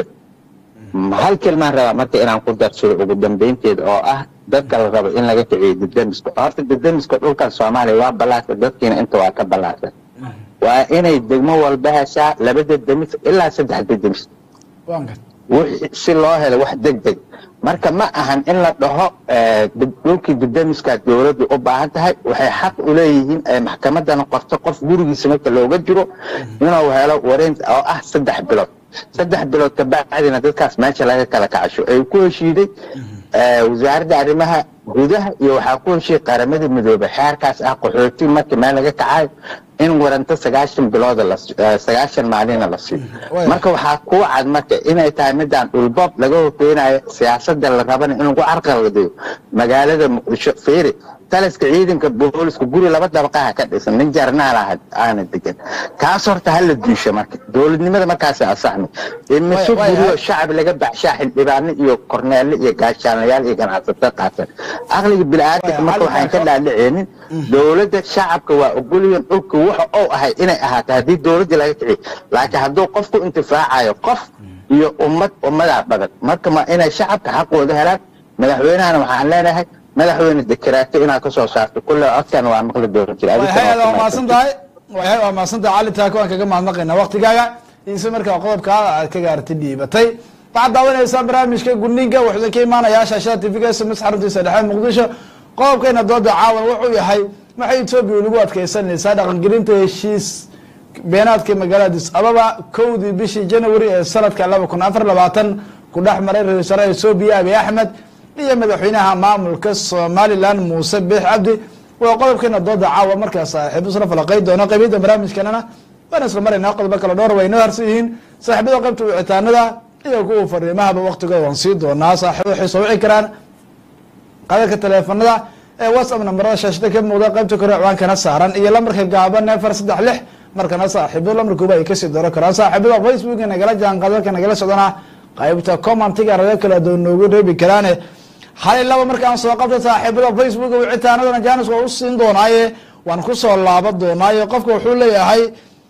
hal kelmaan rabaa marka inaan ku darsado ugu dambeynteeda oo ah dadka la rabo in laga kiciyo didamiska horta didamiska dhulkan soomaaliya waa ballaarta dadkiina inta waa ka ballaarta waa inay degmo walba heshaa laba dedemis ilaa saddex dedemis waan gad wixii si loo helo wax deg deg marka ma ahan in la dhaho eh, dib- dhulkii didamiska dowladdu u baahan tahay waxay xaq u leeyihiin ay maxkamadana qorto qof gurigiisa marka looga jiro inuu helo wareynta oo ah saddex bilood saddex bilood kabacdina dadkaas meesha laga kala kacasho ay ku heshiiday eh, wasaaradda arrimaha gudaha iyo waxaa ku heshiiyey qaramada midoobay xeerkaas ah qaxooti markii meel laga kacayo in waranto sagaashan bilooda la si- eh, sagaashan maalina la siiyo Waaya. marka waxaa kuu cad marka inay tahay midaan dhulboob laga hofeynayo siyaasada la rabana in lagu carqaladayo magaalada muqdisho fiiri taliska ciidanka booliska guri laba dabaqaha ka dhisan nin jarnaal ah aana degan kaas horta hala diisho marka dowladnimada markaas asaxmi imise Waaya, waaya. guriyo shacab laga baxshaa xildhibaano iyo korneele iyo gaashaanayaal iyo ganacsato qaatan aqliga bini'aadamka Waaya, marka waxaan ka halkaas- dhaadhiceenin dowladda shacabka waa ogolyihin dhulka waxa uu ahay inay ahaato haddii dowladda laga kiciyo laakiin hadduu qofku intifaacayo qof iyo ummad ummadaa badan marka ma inay shacabka xaqooda helaan madaxweynahana waxaan leenahay madaxweyne dekeraato inaad ka soo saarto kulle codkan waa maqli doona jira way hay-ada waa mahadsan tahay way hay waa mahadsan tahay cali taako waan kaga mahadnaqaynaa waktigaaga iise markaa qodobka aad ka gaartay dhiibatay waxaad daawanaysaa barnaamijka gudniinka wuxuu ka imaanayaa shaashada tvga sms xaruntiisa dhexe muqdisho qodobkeena dooda caawan wuxuu yahay waxay etoobiya lagu adkeysanaysaa dhaqangelinta heshiis beenaadka magaalada dis ababa kowdii bishii january ee sanadka laba kun afar labaatan ku dhex maray ra-isul wasaaraha etoobiya abiy axmed iyo madaxweynaha maamulka somalilan muuse biix cabdi waa qodobkeena dooda caawa markaa saaxiibo isla falaqay doono qaybiyada barnaamijkanana waan isla maraynaa qodobo kale dhowr way noo harsan yihiin saaxiibada qaybta wicitaanada iyo kuwa fariimahaba waktigooda waan sii doonaa saaxiibo waxay soo wici karaan qadarka taleefanada ee whatsapp nambarada shaashada ka muuqda qaybta kore ciwaankana saaran iyo lambarka gaaban neefar saddex lix markana saaxiibada lambarkooba ay kasii dooran karaan saaxiibada facebook nagala jaan qadarka nagala socdana qaybta commentiga raga kala doon noogu reebi karaane hal laba markaan soo qabta saaxiibada facebook wicitaanadana janis waa u siin doonaaye waan kusoo laaban doonaaye qofka wuxuu leeyahay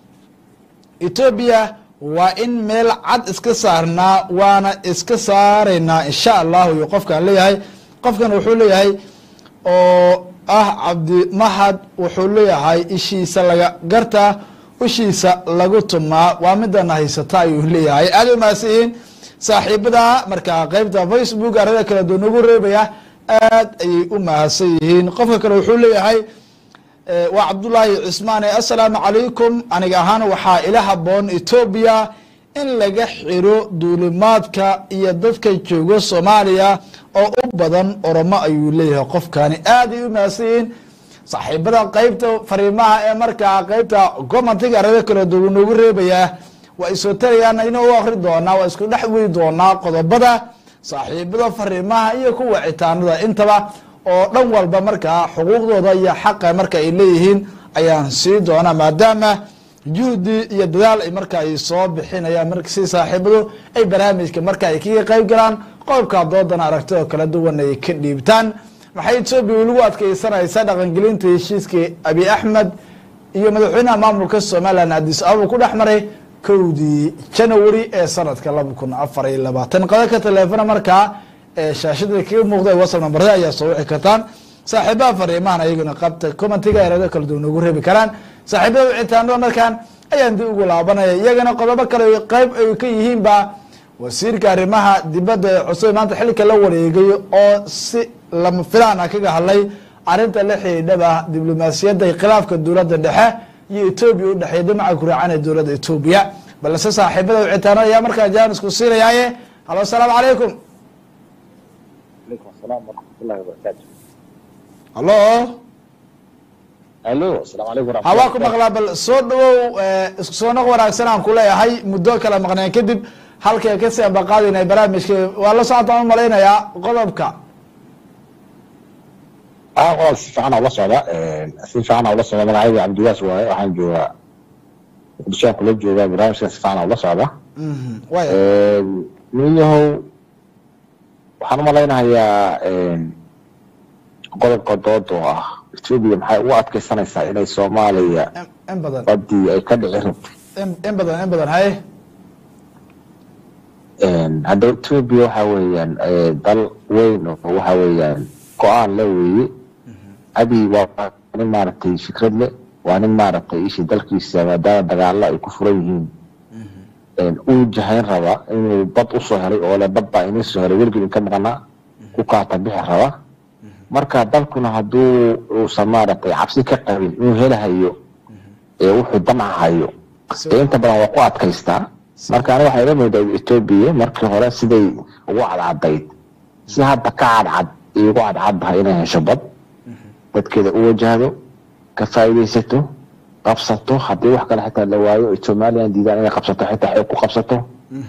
etoobiya waa in meel cad iska saarnaa waana iska saaraynaa insha allahu iyo qofkaan leeyahay qofkan wuxuu leeyahay oo ah cabdimahad wuxuu leeyahay ishiisa laga gartaa ishiisa lagu tumaa waa midana haysata ayuu leeyahay aada u mahadsan yihiin saaxiibada markaa qeybta facebook arada kala doon ugu reebaya aad ayay u mahadsan yihiin qofka kale wuxuu leeyahay Eh, waa cabdullaahi cismaane assalaamu calaykum aniga ahaan waxaa ila haboon etoobiya in laga xiro duulimaadka iyo dadka jooga soomaaliya oo u badan oromo ayuu leeyahay qofkani aad ay u mahadsan yihiin saaxiibada qeybta fariimaha ee markaa qeybta commentiga arada kala duwan noogu reebaya waa isoo tarayaan ina u akri doonaa waa isku dhex weri doonaa qodobada saaxiibada fariimaha iyo kuwa citaanada intaba oo dhan walba markaa xuquuqdooda iyo xaqa marka ay leeyihiin ayaan sii doonaa maadaama juhdi iyo dadaal ay marka ay soo bixinayaan marka si saaxiibadu ay barnaamijka marka ay kaga qeyb galaan qodobka doodana aragtida kala duwan ay ka dhiibtaan maxay etoobiya lagu adkeysanaysaa dhaqangelinta heshiiskii abi axmed iyo madaxweynaha maamulka somalilan adis ababa ku dhex maray kowdii janawari ee sanadka laba kun afar iyo labaatan qadaka taleefona markaa ee shaashada kaga muuqda whatsapp nambarada ayaa soo wici kartaan saaxiibaha fariimahan ayaguna qabta commentiga erado kala duwan ugu reebi karaan saaxiibada wicitaanada markaan ayaan dib ugu laabanaya iyagana qodobo kale qeyb ay ka yihiin ba wasiirka arrimaha dibadda ee cusub maanta xilka la wareegay oo si lama filaan ah kaga hadlay arrinta la xidhiidhaba diblomaasiyadda iyo khilaafka dowladda dhexe iyo etoobiya u dhexeeya damaca kuraacan ee dowladda etoobiya balse saaxiibada wicitaanada ayaa markaa jaanisku siinayaaye halo asalaamu calaykum عليكم السلام ورحمة الله وبركاته. halo الو السلام عليكم ورحمة hawaa الله ku maqlaa bal soo dhawow isku soo noq wanaagsan aan ku leeyahay muddo kala maqneen kadib halkay kasii ambaqaadinay barnaamijka waa la socotaan u malaynayaa qodobka aa waa si fiican ula socda si fiican ula socda magacayga cabdiwaas waaye waxaan joogaa muqdishoan kula joogaa barnaamijka si fiican ula socda Mhm. waaya ninyahow waxaan umalaynayaa qodobka dood oo ah etoobiya maxay ugu adkeysanaysaa inay soomaaliya In- in badan badii ay ka dhici rabto in in badan in badan haye hadda etoobiya waxa weeyaan eh, dal weyn oo waxa weeyaan go-aan le weeye abiy waa nin maaragtay fikrad le waa nin maaragtay ishi dalkiisa maadaama dagaalo ay ku furan yihiin uu jahayn raba inuu bad usoo helay oo le bad baa inii soo helay weligii inka maqnaa ku kaata bixi raba marka dalkuna hadduu uusan maaragtay cabsi ka qabin inuu helahayo ee wuxuu damacahayo ee inta badan waa ku adkaystaa marka aniga waxaa ila moodaa etoobiya markii hore siday ugu cadcadayd si hadda ka cadcad iyo ugu cadcaddahay inay hesho bad dadkeeda u wajahdo ka faa'iidaysato qabsato haddii wax kale xitaa la waayo ay somalilan diidaan inay qabsato xitaa xoog ku qabsato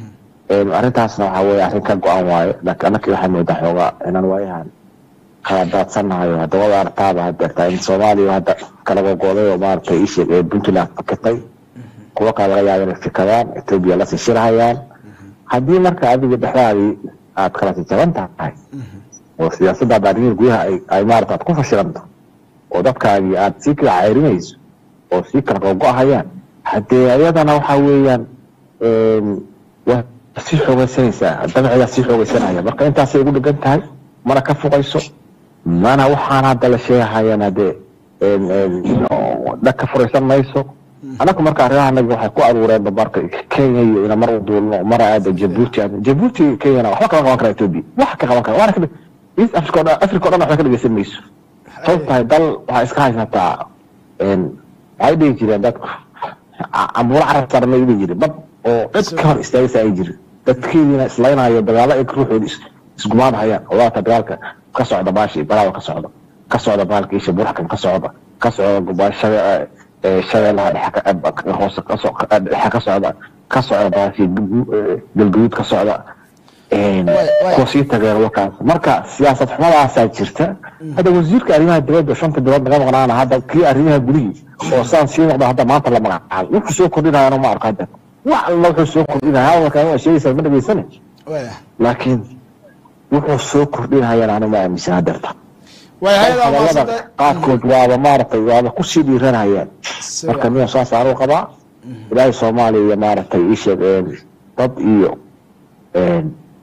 Een, arrintaasna waxaa weeye arrin ka go-an waayo laakiin annakii waxaa moodaa xoogaa inaan waayahan kala daadsannahay oo hadda wada artaaba hadeertaa in soomaaliya hadda kala gogoday oo maaragtay ishe ee puntland fikirtay kuwa kale laga yaaba inay fikadaan etoobiya la sishirhayaan haddii marka adiga dhexdaadii aad kala jajaban tahay oo siyaasaddaada arrimihi gudaha ay ay maarata aad ku fashilanto oo dadkaagii aad sii kala ceyrinayso oo sii kala gogo-ahayaan haddee ayadana waxaa weeyaan een, waa sii xoogeysanaysaa dabcigaa sii xoogeysanaya marka intaasay ugu dhegan tahay mana ka fuqayso mana waxaan hadda la sheegahayaan haddee een, een, oo dhag ka furaysan mayso annagu marka arrimaha anaga waxay ku aruureen marka kenya iyo ina mar u duulno mar aada jabuuti aadno jabuuti kenyana waxba kama qaban kara etoobiya wax ka qaban kara waana ka east africa o dhan africa o dhan waxba ka dhegeysan mayso sabab tahay dal waxaa iska haysataa een, waxay dhihi jireen dadku ca- cambuulo carab saaran may dhihi jireen bad oo cid ka hor istaagaysa ay jirin dadkeediina islaynayo dagaalo ay ruuxooda is- isgumaadhayaan oo waata dagaalka ka socda baashi balaawa ka socda ka socda baalka isha buraxkan ka socda ka socda gubashada ee shabeellaha dhexe ka- eh, hoose ka so- eh, dhexe ka socda ka socda baashi galguduud ka socda een, Way- way. kuwa sii tageen wakaas marka siyaasad xumadaasaa jirta hadda wasiirka arrimaha dibadda shanta bilood naga maqnaana hadda kii arrimaha gudihii oo saan sii noqda hadda maanta la magacaabo wuxuu soo kordhinayana ma arko hadda wax alla wuxuu soo kordhinaya hadalkan waa sheegaysaa ma dhageysane waaya laakiin wuxuu soo kordhinayana anu ma aaminsan hadeerta waaya hayada waa hadalada maasanta qaarkood waaba maaragtay waaba kusii dhiiranayaan marka niyo saas aanu qabaa ilaahay soomaaliya iyo maaragtay iisheeg een, dad iyo een,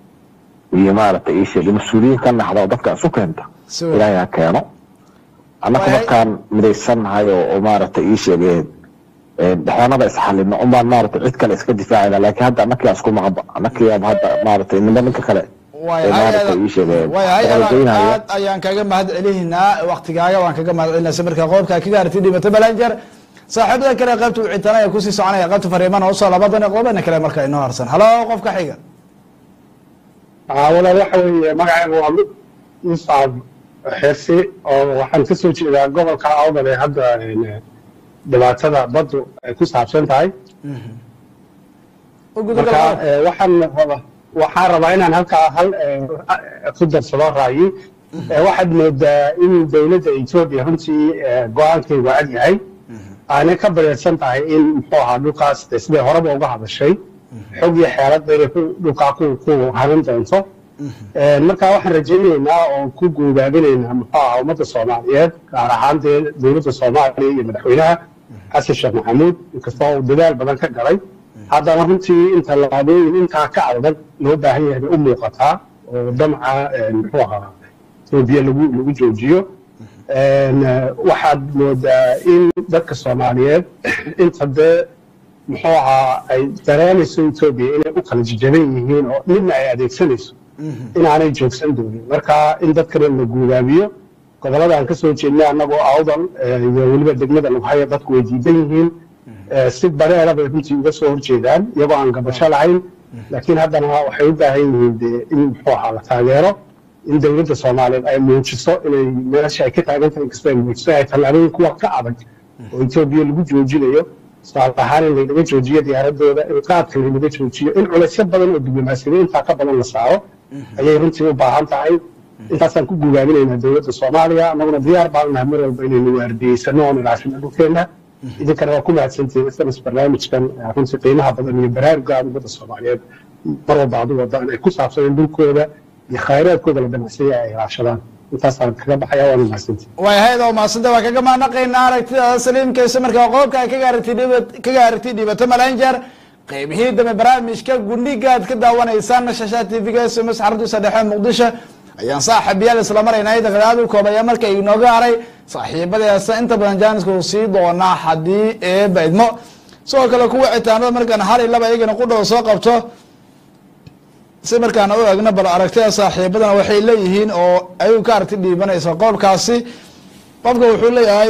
iyo maaragtay iisheeg mas-uuliyiin ka naxda oo dadka isu keenta Si weyn. ilaahay ha keeno annaka Waay- markaan midaysannahay oo oo maaragtay iisheeg een, een, dhexoonada isxalino unbaan maaragtay cid kale iska difaacayna laakiin hadda annakii isku maqba annakii aba hadda maaragtay ninba ninka kale waaya ee maaragtay hayada iisheeg een, waaya hayada dabageynaya. aad ayaan kaga mahad celinaynaa waktigaaga waan kaga mahad celinaa samirka qoobka ka gaartay dhibata balanjar saaxiibada kale qaybta wicitanaya kusii soconaya qaybta fariimana usoo labadan qodobana kale marka inoo harsan halo qofka xiga walaal waxa weeye magacayga waa muscab xirsi oo waxaan ka soo jeedaa gobolka awdal ee hadda een, dhibaatada baddu ay ku saabsan tahay u gudagal marka eh, waxaan raba waxaan rabaa inaan halkaa hal eh, ku darsado raayi Eh, waxaad moodaa in dowladda etoobiya runtii eh, go-aankeedu cad yahay aanay ka bareersan tahay in muxuu ahaa dhulkaas de siday horeba uga hadashay xog iyo xeeladba inay ku- dhulkaa ku ku harin doonto Eh, marka waxaan rajaynaynaa oo ku guubaabinaynaa muxuu ahaa ummadda soomaaliyeed gaar ahaan dee dowladda soomaaliya iyo madaxweynaha xasan sheekh maxamuud inkastoo uu dadaal badan ka galay haddana runtii inta labaadooyin intaa ka adag loo baahan yahay bay u muuqataa oo damca eh, muxuu ahaa etoobiya lagu lagu joojiyo Een, eh, waxaad moodaa in dadka soomaaliyeed inta dee muxuu ahaa ay dareemayso etoobiya inay u kala jajaban yihiin oo midna ay adeegsanayso inaanay joogsan doonin marka in dadkana la guubaabiyo gobolada aan kasoo jeednay annagoo awdal eh, iyo weliba degmada lagu hayo dadku way diidan yihiin Eh, si bareera bay runtii uga soo horjeedaan iyagoo aan gabasho lahayn laakiin haddana waxay u baahan yihiin dee in muxuu ahaa la taageero in dowladda soomaaliyeed ay muujiso inay meesha ay ka taagan tahay inkastoo ay muujiso ay tallaabooyin kuwa ka adag oo etoobiya lagu joojinayo tusaale ahaan in laynaga joojiyo diyaaradooda in qaadka laynaga joojiyo in culaysyo badan oo diblomaasiyada intaa ka badan la saaro ayay runtii u baahan tahay intaasaan ku gugaaminaynaa dowladda soomaaliya annaguna diyaar baan nahay mar walba inaynu waardiyeysano oon ilaashino dhulkeenna idinkana waa ku mahadsantihiin sms barnaamijkan eh, runtii qiimaha badan iyo baraaruga aad ummadda soomaaliyeed mar walba adu wadaan ay ku saabsaneen dhulkooda iyo khayraadkooda la danacsaya ay ilaashadaan intaasaan kaga baxaya waana mahadsantihiin way ahayd oo maasanta waa kaga maanaqaynaa aragtidaada saliimkaysa markaa qodobka ay kaga aragti dhiba- kaga aragti dhibato malanjar qeybihii dambe barnaamijka gundhiga aad ka daawanaysaan shashaa tvga sms xaruntiisa dhexe muqdisho ayaan saaxiibayaal isla maraynay daqiiqaad u koobaya marka inooga haray saaxiibadeesa inta badan jaaniska uu sii doonaa haddii eeba idmo sidoo kale kuwa citaanada markaan hal iyo laba iyagana qudhow soo qabto si markaan u egno bal aragtida saaxiibadana waxay leeyihiin oo ayuu ka aragti dhiibanaysa qodobkaasi qofka wuxuu leeyahay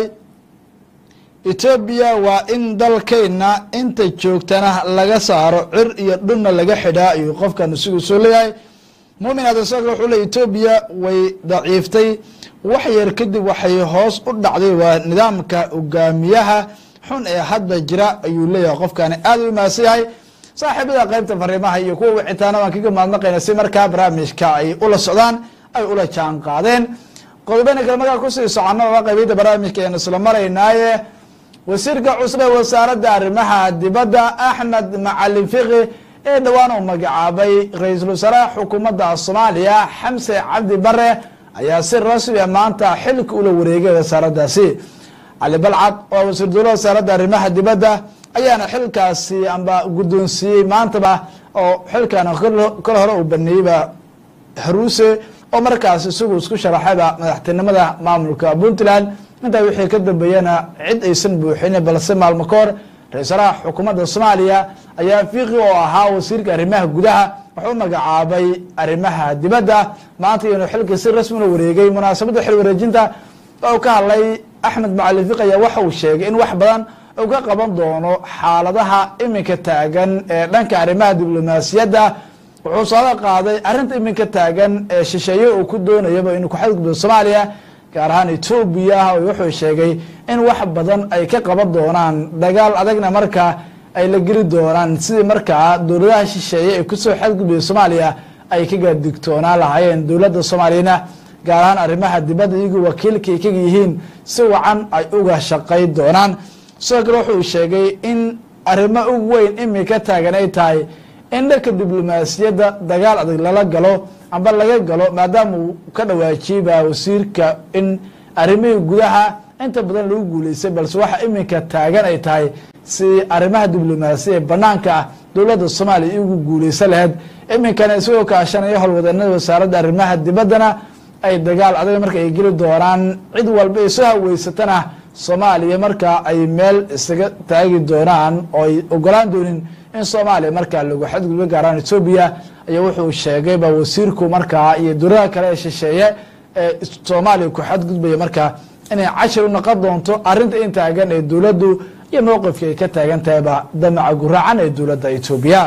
etoobiya waa in dalkayna inta joogtana laga saaro cir iyo dhunna laga xidhaa ayuu qofkan isigu soo leeyahay mumin adasaka wuxuu leeyahy etoobiya way daciiftay wax yar kadib waxay hoos u dhacday waa nidaamka hogaamiyaha xun ee hadda jira ayuu leeyahay qofkani aad u imaadsan yahay saaxiibada qeybta fariimaha iyo kuwa wicitaana waan kaga mahadnaqayna si markaa barnaamijka ay ula socdaan ay ula jaan qaadeen qodobeyna kale markaa kusii socono waa qaybiyada barnaamijka ayaan isla maraynaaye wasiirka cusub ee wasaaradda arrimaha dibadda axmed macalin fiqi ee dhowaan uu magacaabay ra-iisul wasaaraha xukuumadda soomaaliya xamse cabdi bare ayaa si rasmi a maanta xilka ula wareegay wasaaraddaasi cali balcad oo wasiir dowlaha wasaaradda arrimaha dibadda ayaana xilkaasi amba guddoonsiiyey maantaba oo xilkan kol hore uu baneeyeyba haruuse oo markaas isagu isku sharaxayba madaxtinimada maamulka puntland intaa wixii ka dambeeyana cid aysan buuxinin balse maalmo ka hor ra-iisalaha xukuumadda soomaaliya ayaa fiiqi oo ahaa wasiirka arrimaha gudaha wuxuu u magacaabay arrimaha dibadda maanta iyanu xilkii si rasmi la wareegay munaasabadda xil wareejinta oo ka hadlay axmed macalin fiqi ayaa waxa uu sheegay in wax badan uu ka qaban doono xaaladaha iminka taagan ee dhanka arrimaha diblomaasiyadda wuxuu sooda qaaday arrinta iminka taagan ee shisheeye uu ku doonayaba inuu ku xadgudbo soomaaliya gaar ahaan etoobiya wuxuu sheegay in wax badan ay ka qaban doonaan dagaal adagna markaa ay la geli doonaan sidii markaa dowladaha shisheeye ee kusoo xadgudbaya soomaaliya ay kaga digtoonaan lahaayeen dowladda soomaaliyana gaar ahaan arrimaha dibadda iyagu wakiilkay kaga yihiin si wacan ay uga shaqay doonaan sidoo kale wuxuu sheegay in arrimo ugu weyn imika taagan ay tahay in dhanka diblomaasiyadda dagaal adag lala galo amba laga galo maadaama uu ka dhawaajiyeyba wasiirka in arrimihii gudaha inta badan lagu guuleystay balse waxa iminka taagan ay tahay si arrimaha diblomaasiya ee banaanka ah dowladda soomaaliya igu guuleysan lahayd iminkana isagoo kaashanaya howlwadanada wasaaradda arrimaha dibaddana ay dagaal adag marka ay geli doonaan cid walba ay soo haweysatana soomaaliya markaa ay meel isaga taagi doonaan oo ay ogolaan doonin in soomaaliya markaa lagu xadgudbo gaaraan etoobiya ayaa wuxuu sheegayba wasiirku markaa iyo dowladaha kale ee shisheeye ee soomaaliya ku xadgudbaya markaa inay cashir u noqon doonto arrinta in taagan ee dowladdu iyo mowqifka ay ka taagan tahayba damaca guraacan ee dowladda etoobiya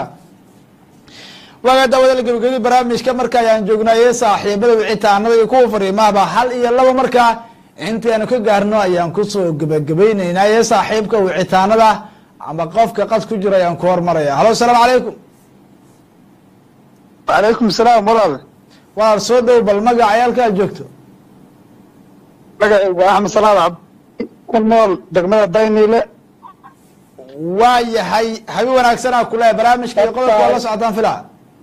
waaga daawada gabagabadii barnaamijka marka ayaan joognaye saaxiibada wicitaanada iyo kuwa fariimahaba hal iyo laba markaa intii aanu ka gaarno ayaan kusoo gebagabayneynaaye saaxiibka wicitaanada ama qofka qad ku jira ayaan ku hormaraya halo asalaamu calaykum wacalaykum salaam walaal walaal soo dhow bal magaca ayaalkaa joogto magacaygu waa axmed salaad cabdi ku nool degmada dayniile waa yahay habi wanaagsanaa kule barnaamijka iyo qodobka waa la socotaan filaa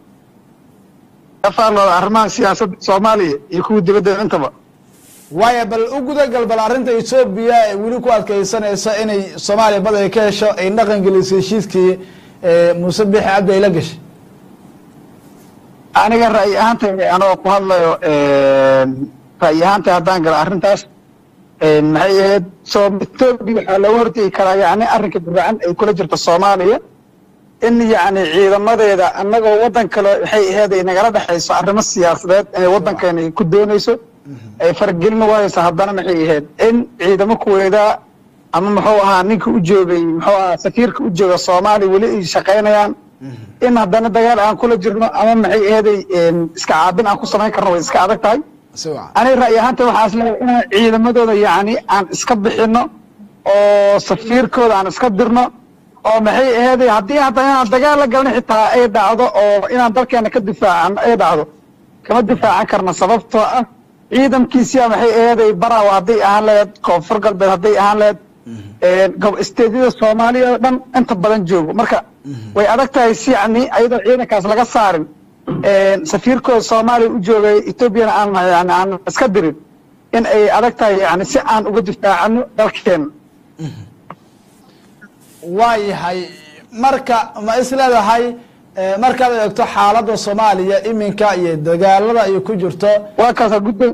ka faallooda arrimaha siyaasadda soomaaliya iyo kuwa dibadda intaba waaya bal u gudagal bal arrinta etoobiya ee weli ku adkeysanaysa inay soomaaliya bad ay ka hesho ay dhaqan gelisay heshiiskii muuse bixi cabdi ay la gashay aniga ra'yi ahaantayda anoo ku hadlayo ra'yi ahaantay haddaan galo arrintaas maxay ahayd soo etoobiya waxaa looga hortegi karaa yacni arrinka guracan ay kula jirto soomaaliya in yacni ciidamadeeda annagoo waddan kale waxay ahayd ay nagala dhexayso arrimo siyaasadeed inay waddankeena ay ku doonayso ay faragelin wayso haddana maxay ahayd in ciidamo kuweeda ama muxuu ahaa ninka u joogay muxuu ahaa safiirka u jooga soomaaliya weli ay shaqaynayaan in haddana dagaal aan kula jirno ama maxay aheeday iska caabin aan ku samayn karno way iska adag tahay si wacan aniga ra'yi ahaanta waxaa isleeyahay inaan ciidamadooda yacni aan iska bixino oo safiirkooda aan iska dirno oo maxay aheeday haddii hadda inaan dagaal la galno xitaa ay dhacdo oo inaan dalkeena ka difaacano ay dhacdo kama difaacan karna sababtoo ah ciidankiisia maxay aheeday baraw hadday ahaan laheyd koonfur galbeed hadday ahaan laheyd isteedyada soomaaliya oo dhan inta badan joogo marka way adag tahay si yani ayadoo ciidankaas laga saarin safiirkooda soomaaliya u joogay etoobiyana aan yani aan iska dirin in ay adag tahay yani si aan uga difaacano dalkeena waayahay marka ma is leedahay markaad eegto xaaladda soomaaliya iminka iyo dagaalada ay ku jirto waa kaasa guddo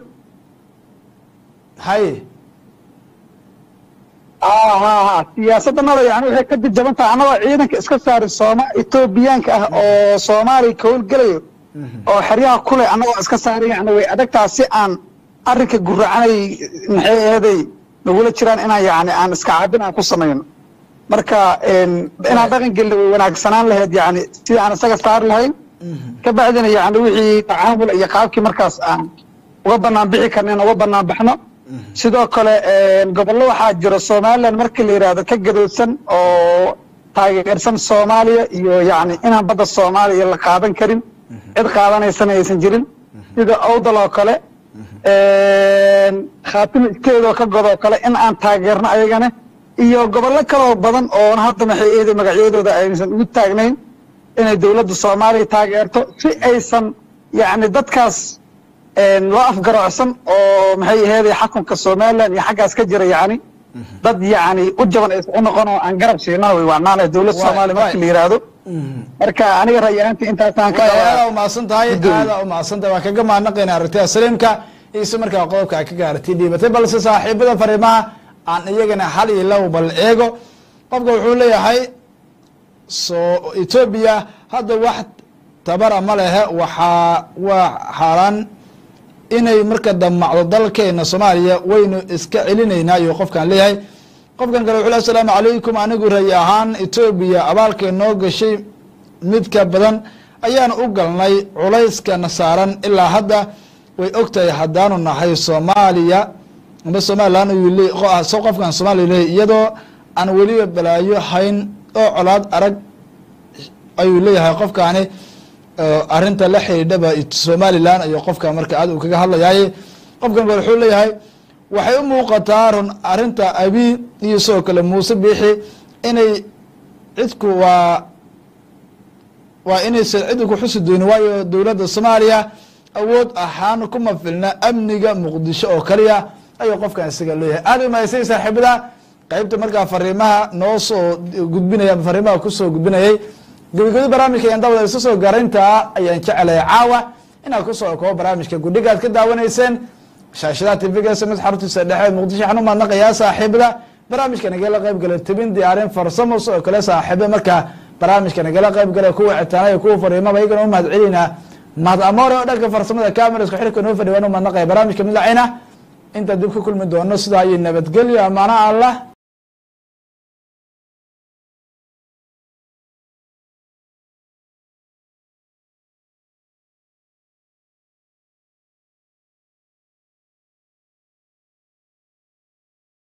hay ha ha ha siyaasaddanada yani waxay ka jajaban tahay annagoo ciidanka iska saari sooma etoobiyaanka ah oo soomaaliya ka howlgelayo oo xeryaha kule annagoo iska saari yani way adagtaa si aan arrinka guracanay maxay aheeday nagula jiraan inaan yani aan iska caabin aan ku samayno marka inaan dhaqan gelina way wanaagsanaan lahayd yani sidii aan isaga saari lahayn ka bacdina yani wixii tacaamul iyo qaabkii markaas aan uga banaan bixi karna in uga banaan baxno sidoo kale gobollo waxaa jira somalilan markii la yidhaahdo ka gadoodsan oo taageersan soomaaliya iyo yani inaan badda soomaaliya la qaadan karin cid qaadanaysana aysan jirin sida owdal oo kale khaatima isteedoo ka godoo kale in aan taageerno ayagana iyo gobollo kaloo badan oo hadda maxay eeday magacyadooda aysan ugu taagnayn inay dowladda soomaaliya taageerto si aysan yani dadkaas loo afgarocsan oo maxay aheeday xakunka somalilan iyo xaggaas ka jira yani dad yani u jaban aysan u noqon oo aan garab siinana way wacnaanay dowladda soomaaliya markii la yidhaahdo marka aniga ra'yi ahaantii intaasaan ka aada umahadsan tahay aada umahadsan tahay waa kaga mahadnaqayna aragtida saliimka iyo si markaa qodobka a ka gaartay dhiibatay balse saaxiibada fariimaha aan iyagana hal iyo low bal eego qofka wuxuu leeyahay so etoobiya hadda wax tabara ma lehe waxaa waa xaaraan inay marka damacdo dalkeena soomaaliya waynu iska celinaynaa ayuu qofkan leeyahay qofkan kale wuxuu le asalaamu calaykum anigu rayi ahaan etoobiya abaalkay noo gashay midka badan ayaan u galnay culayskana saaran ilaa hadda way ogtahay haddaanu nahay soomaaliya amba somalilan so qofkan soomaliya leeyahy iyadoo aan weliba balaayo hayn oo colaad arag ayuu leeyahay qofkaani arinta la xidhiidhaba somalilan ayuu qofka marka aad uu kaga hadlayaaye qofkan kale wuxuu leeyahay waxay u muuqataa run arinta abi iyo sidoo kale muuse biixi inay cidku waa waa inaysan cid ku xusi doonin waayo dowladda soomaaliya awood ahaan kuma filna amniga muqdisho oo kaliya ayuu qofkan isaga leeyahay aada umahaysay saaxiibada qeybta markaa fariimaha noo soo gudbinaya fariimaha kusoo gudbinayay gabagabada barnaamijka ayaan daawada isu soo garayntaa ayaan jecelahay caawa inaad kusoo koobo barnaamijka gudhiga aad ka daawanayseen shaashadaha tvga sms xaruntiisa dhexe muqdisho waxaan u mahadnaqayaa saaxiibada barnaamijka nagala qayb gala tebin diyaarin farsamo sidoo kale saaxiiba markaa barnaamijka nagala qayb gala kuwa citaanaya kuwa fariimaba iyagana u mahad celinaa mahad amoore oo dhanka farsamada camera isku xirka noo fadhi waan u mahadnaqaya barnaamijka midacayna intaan dib ka kulmi doono sidaa iyo nabadgelyo amaana allah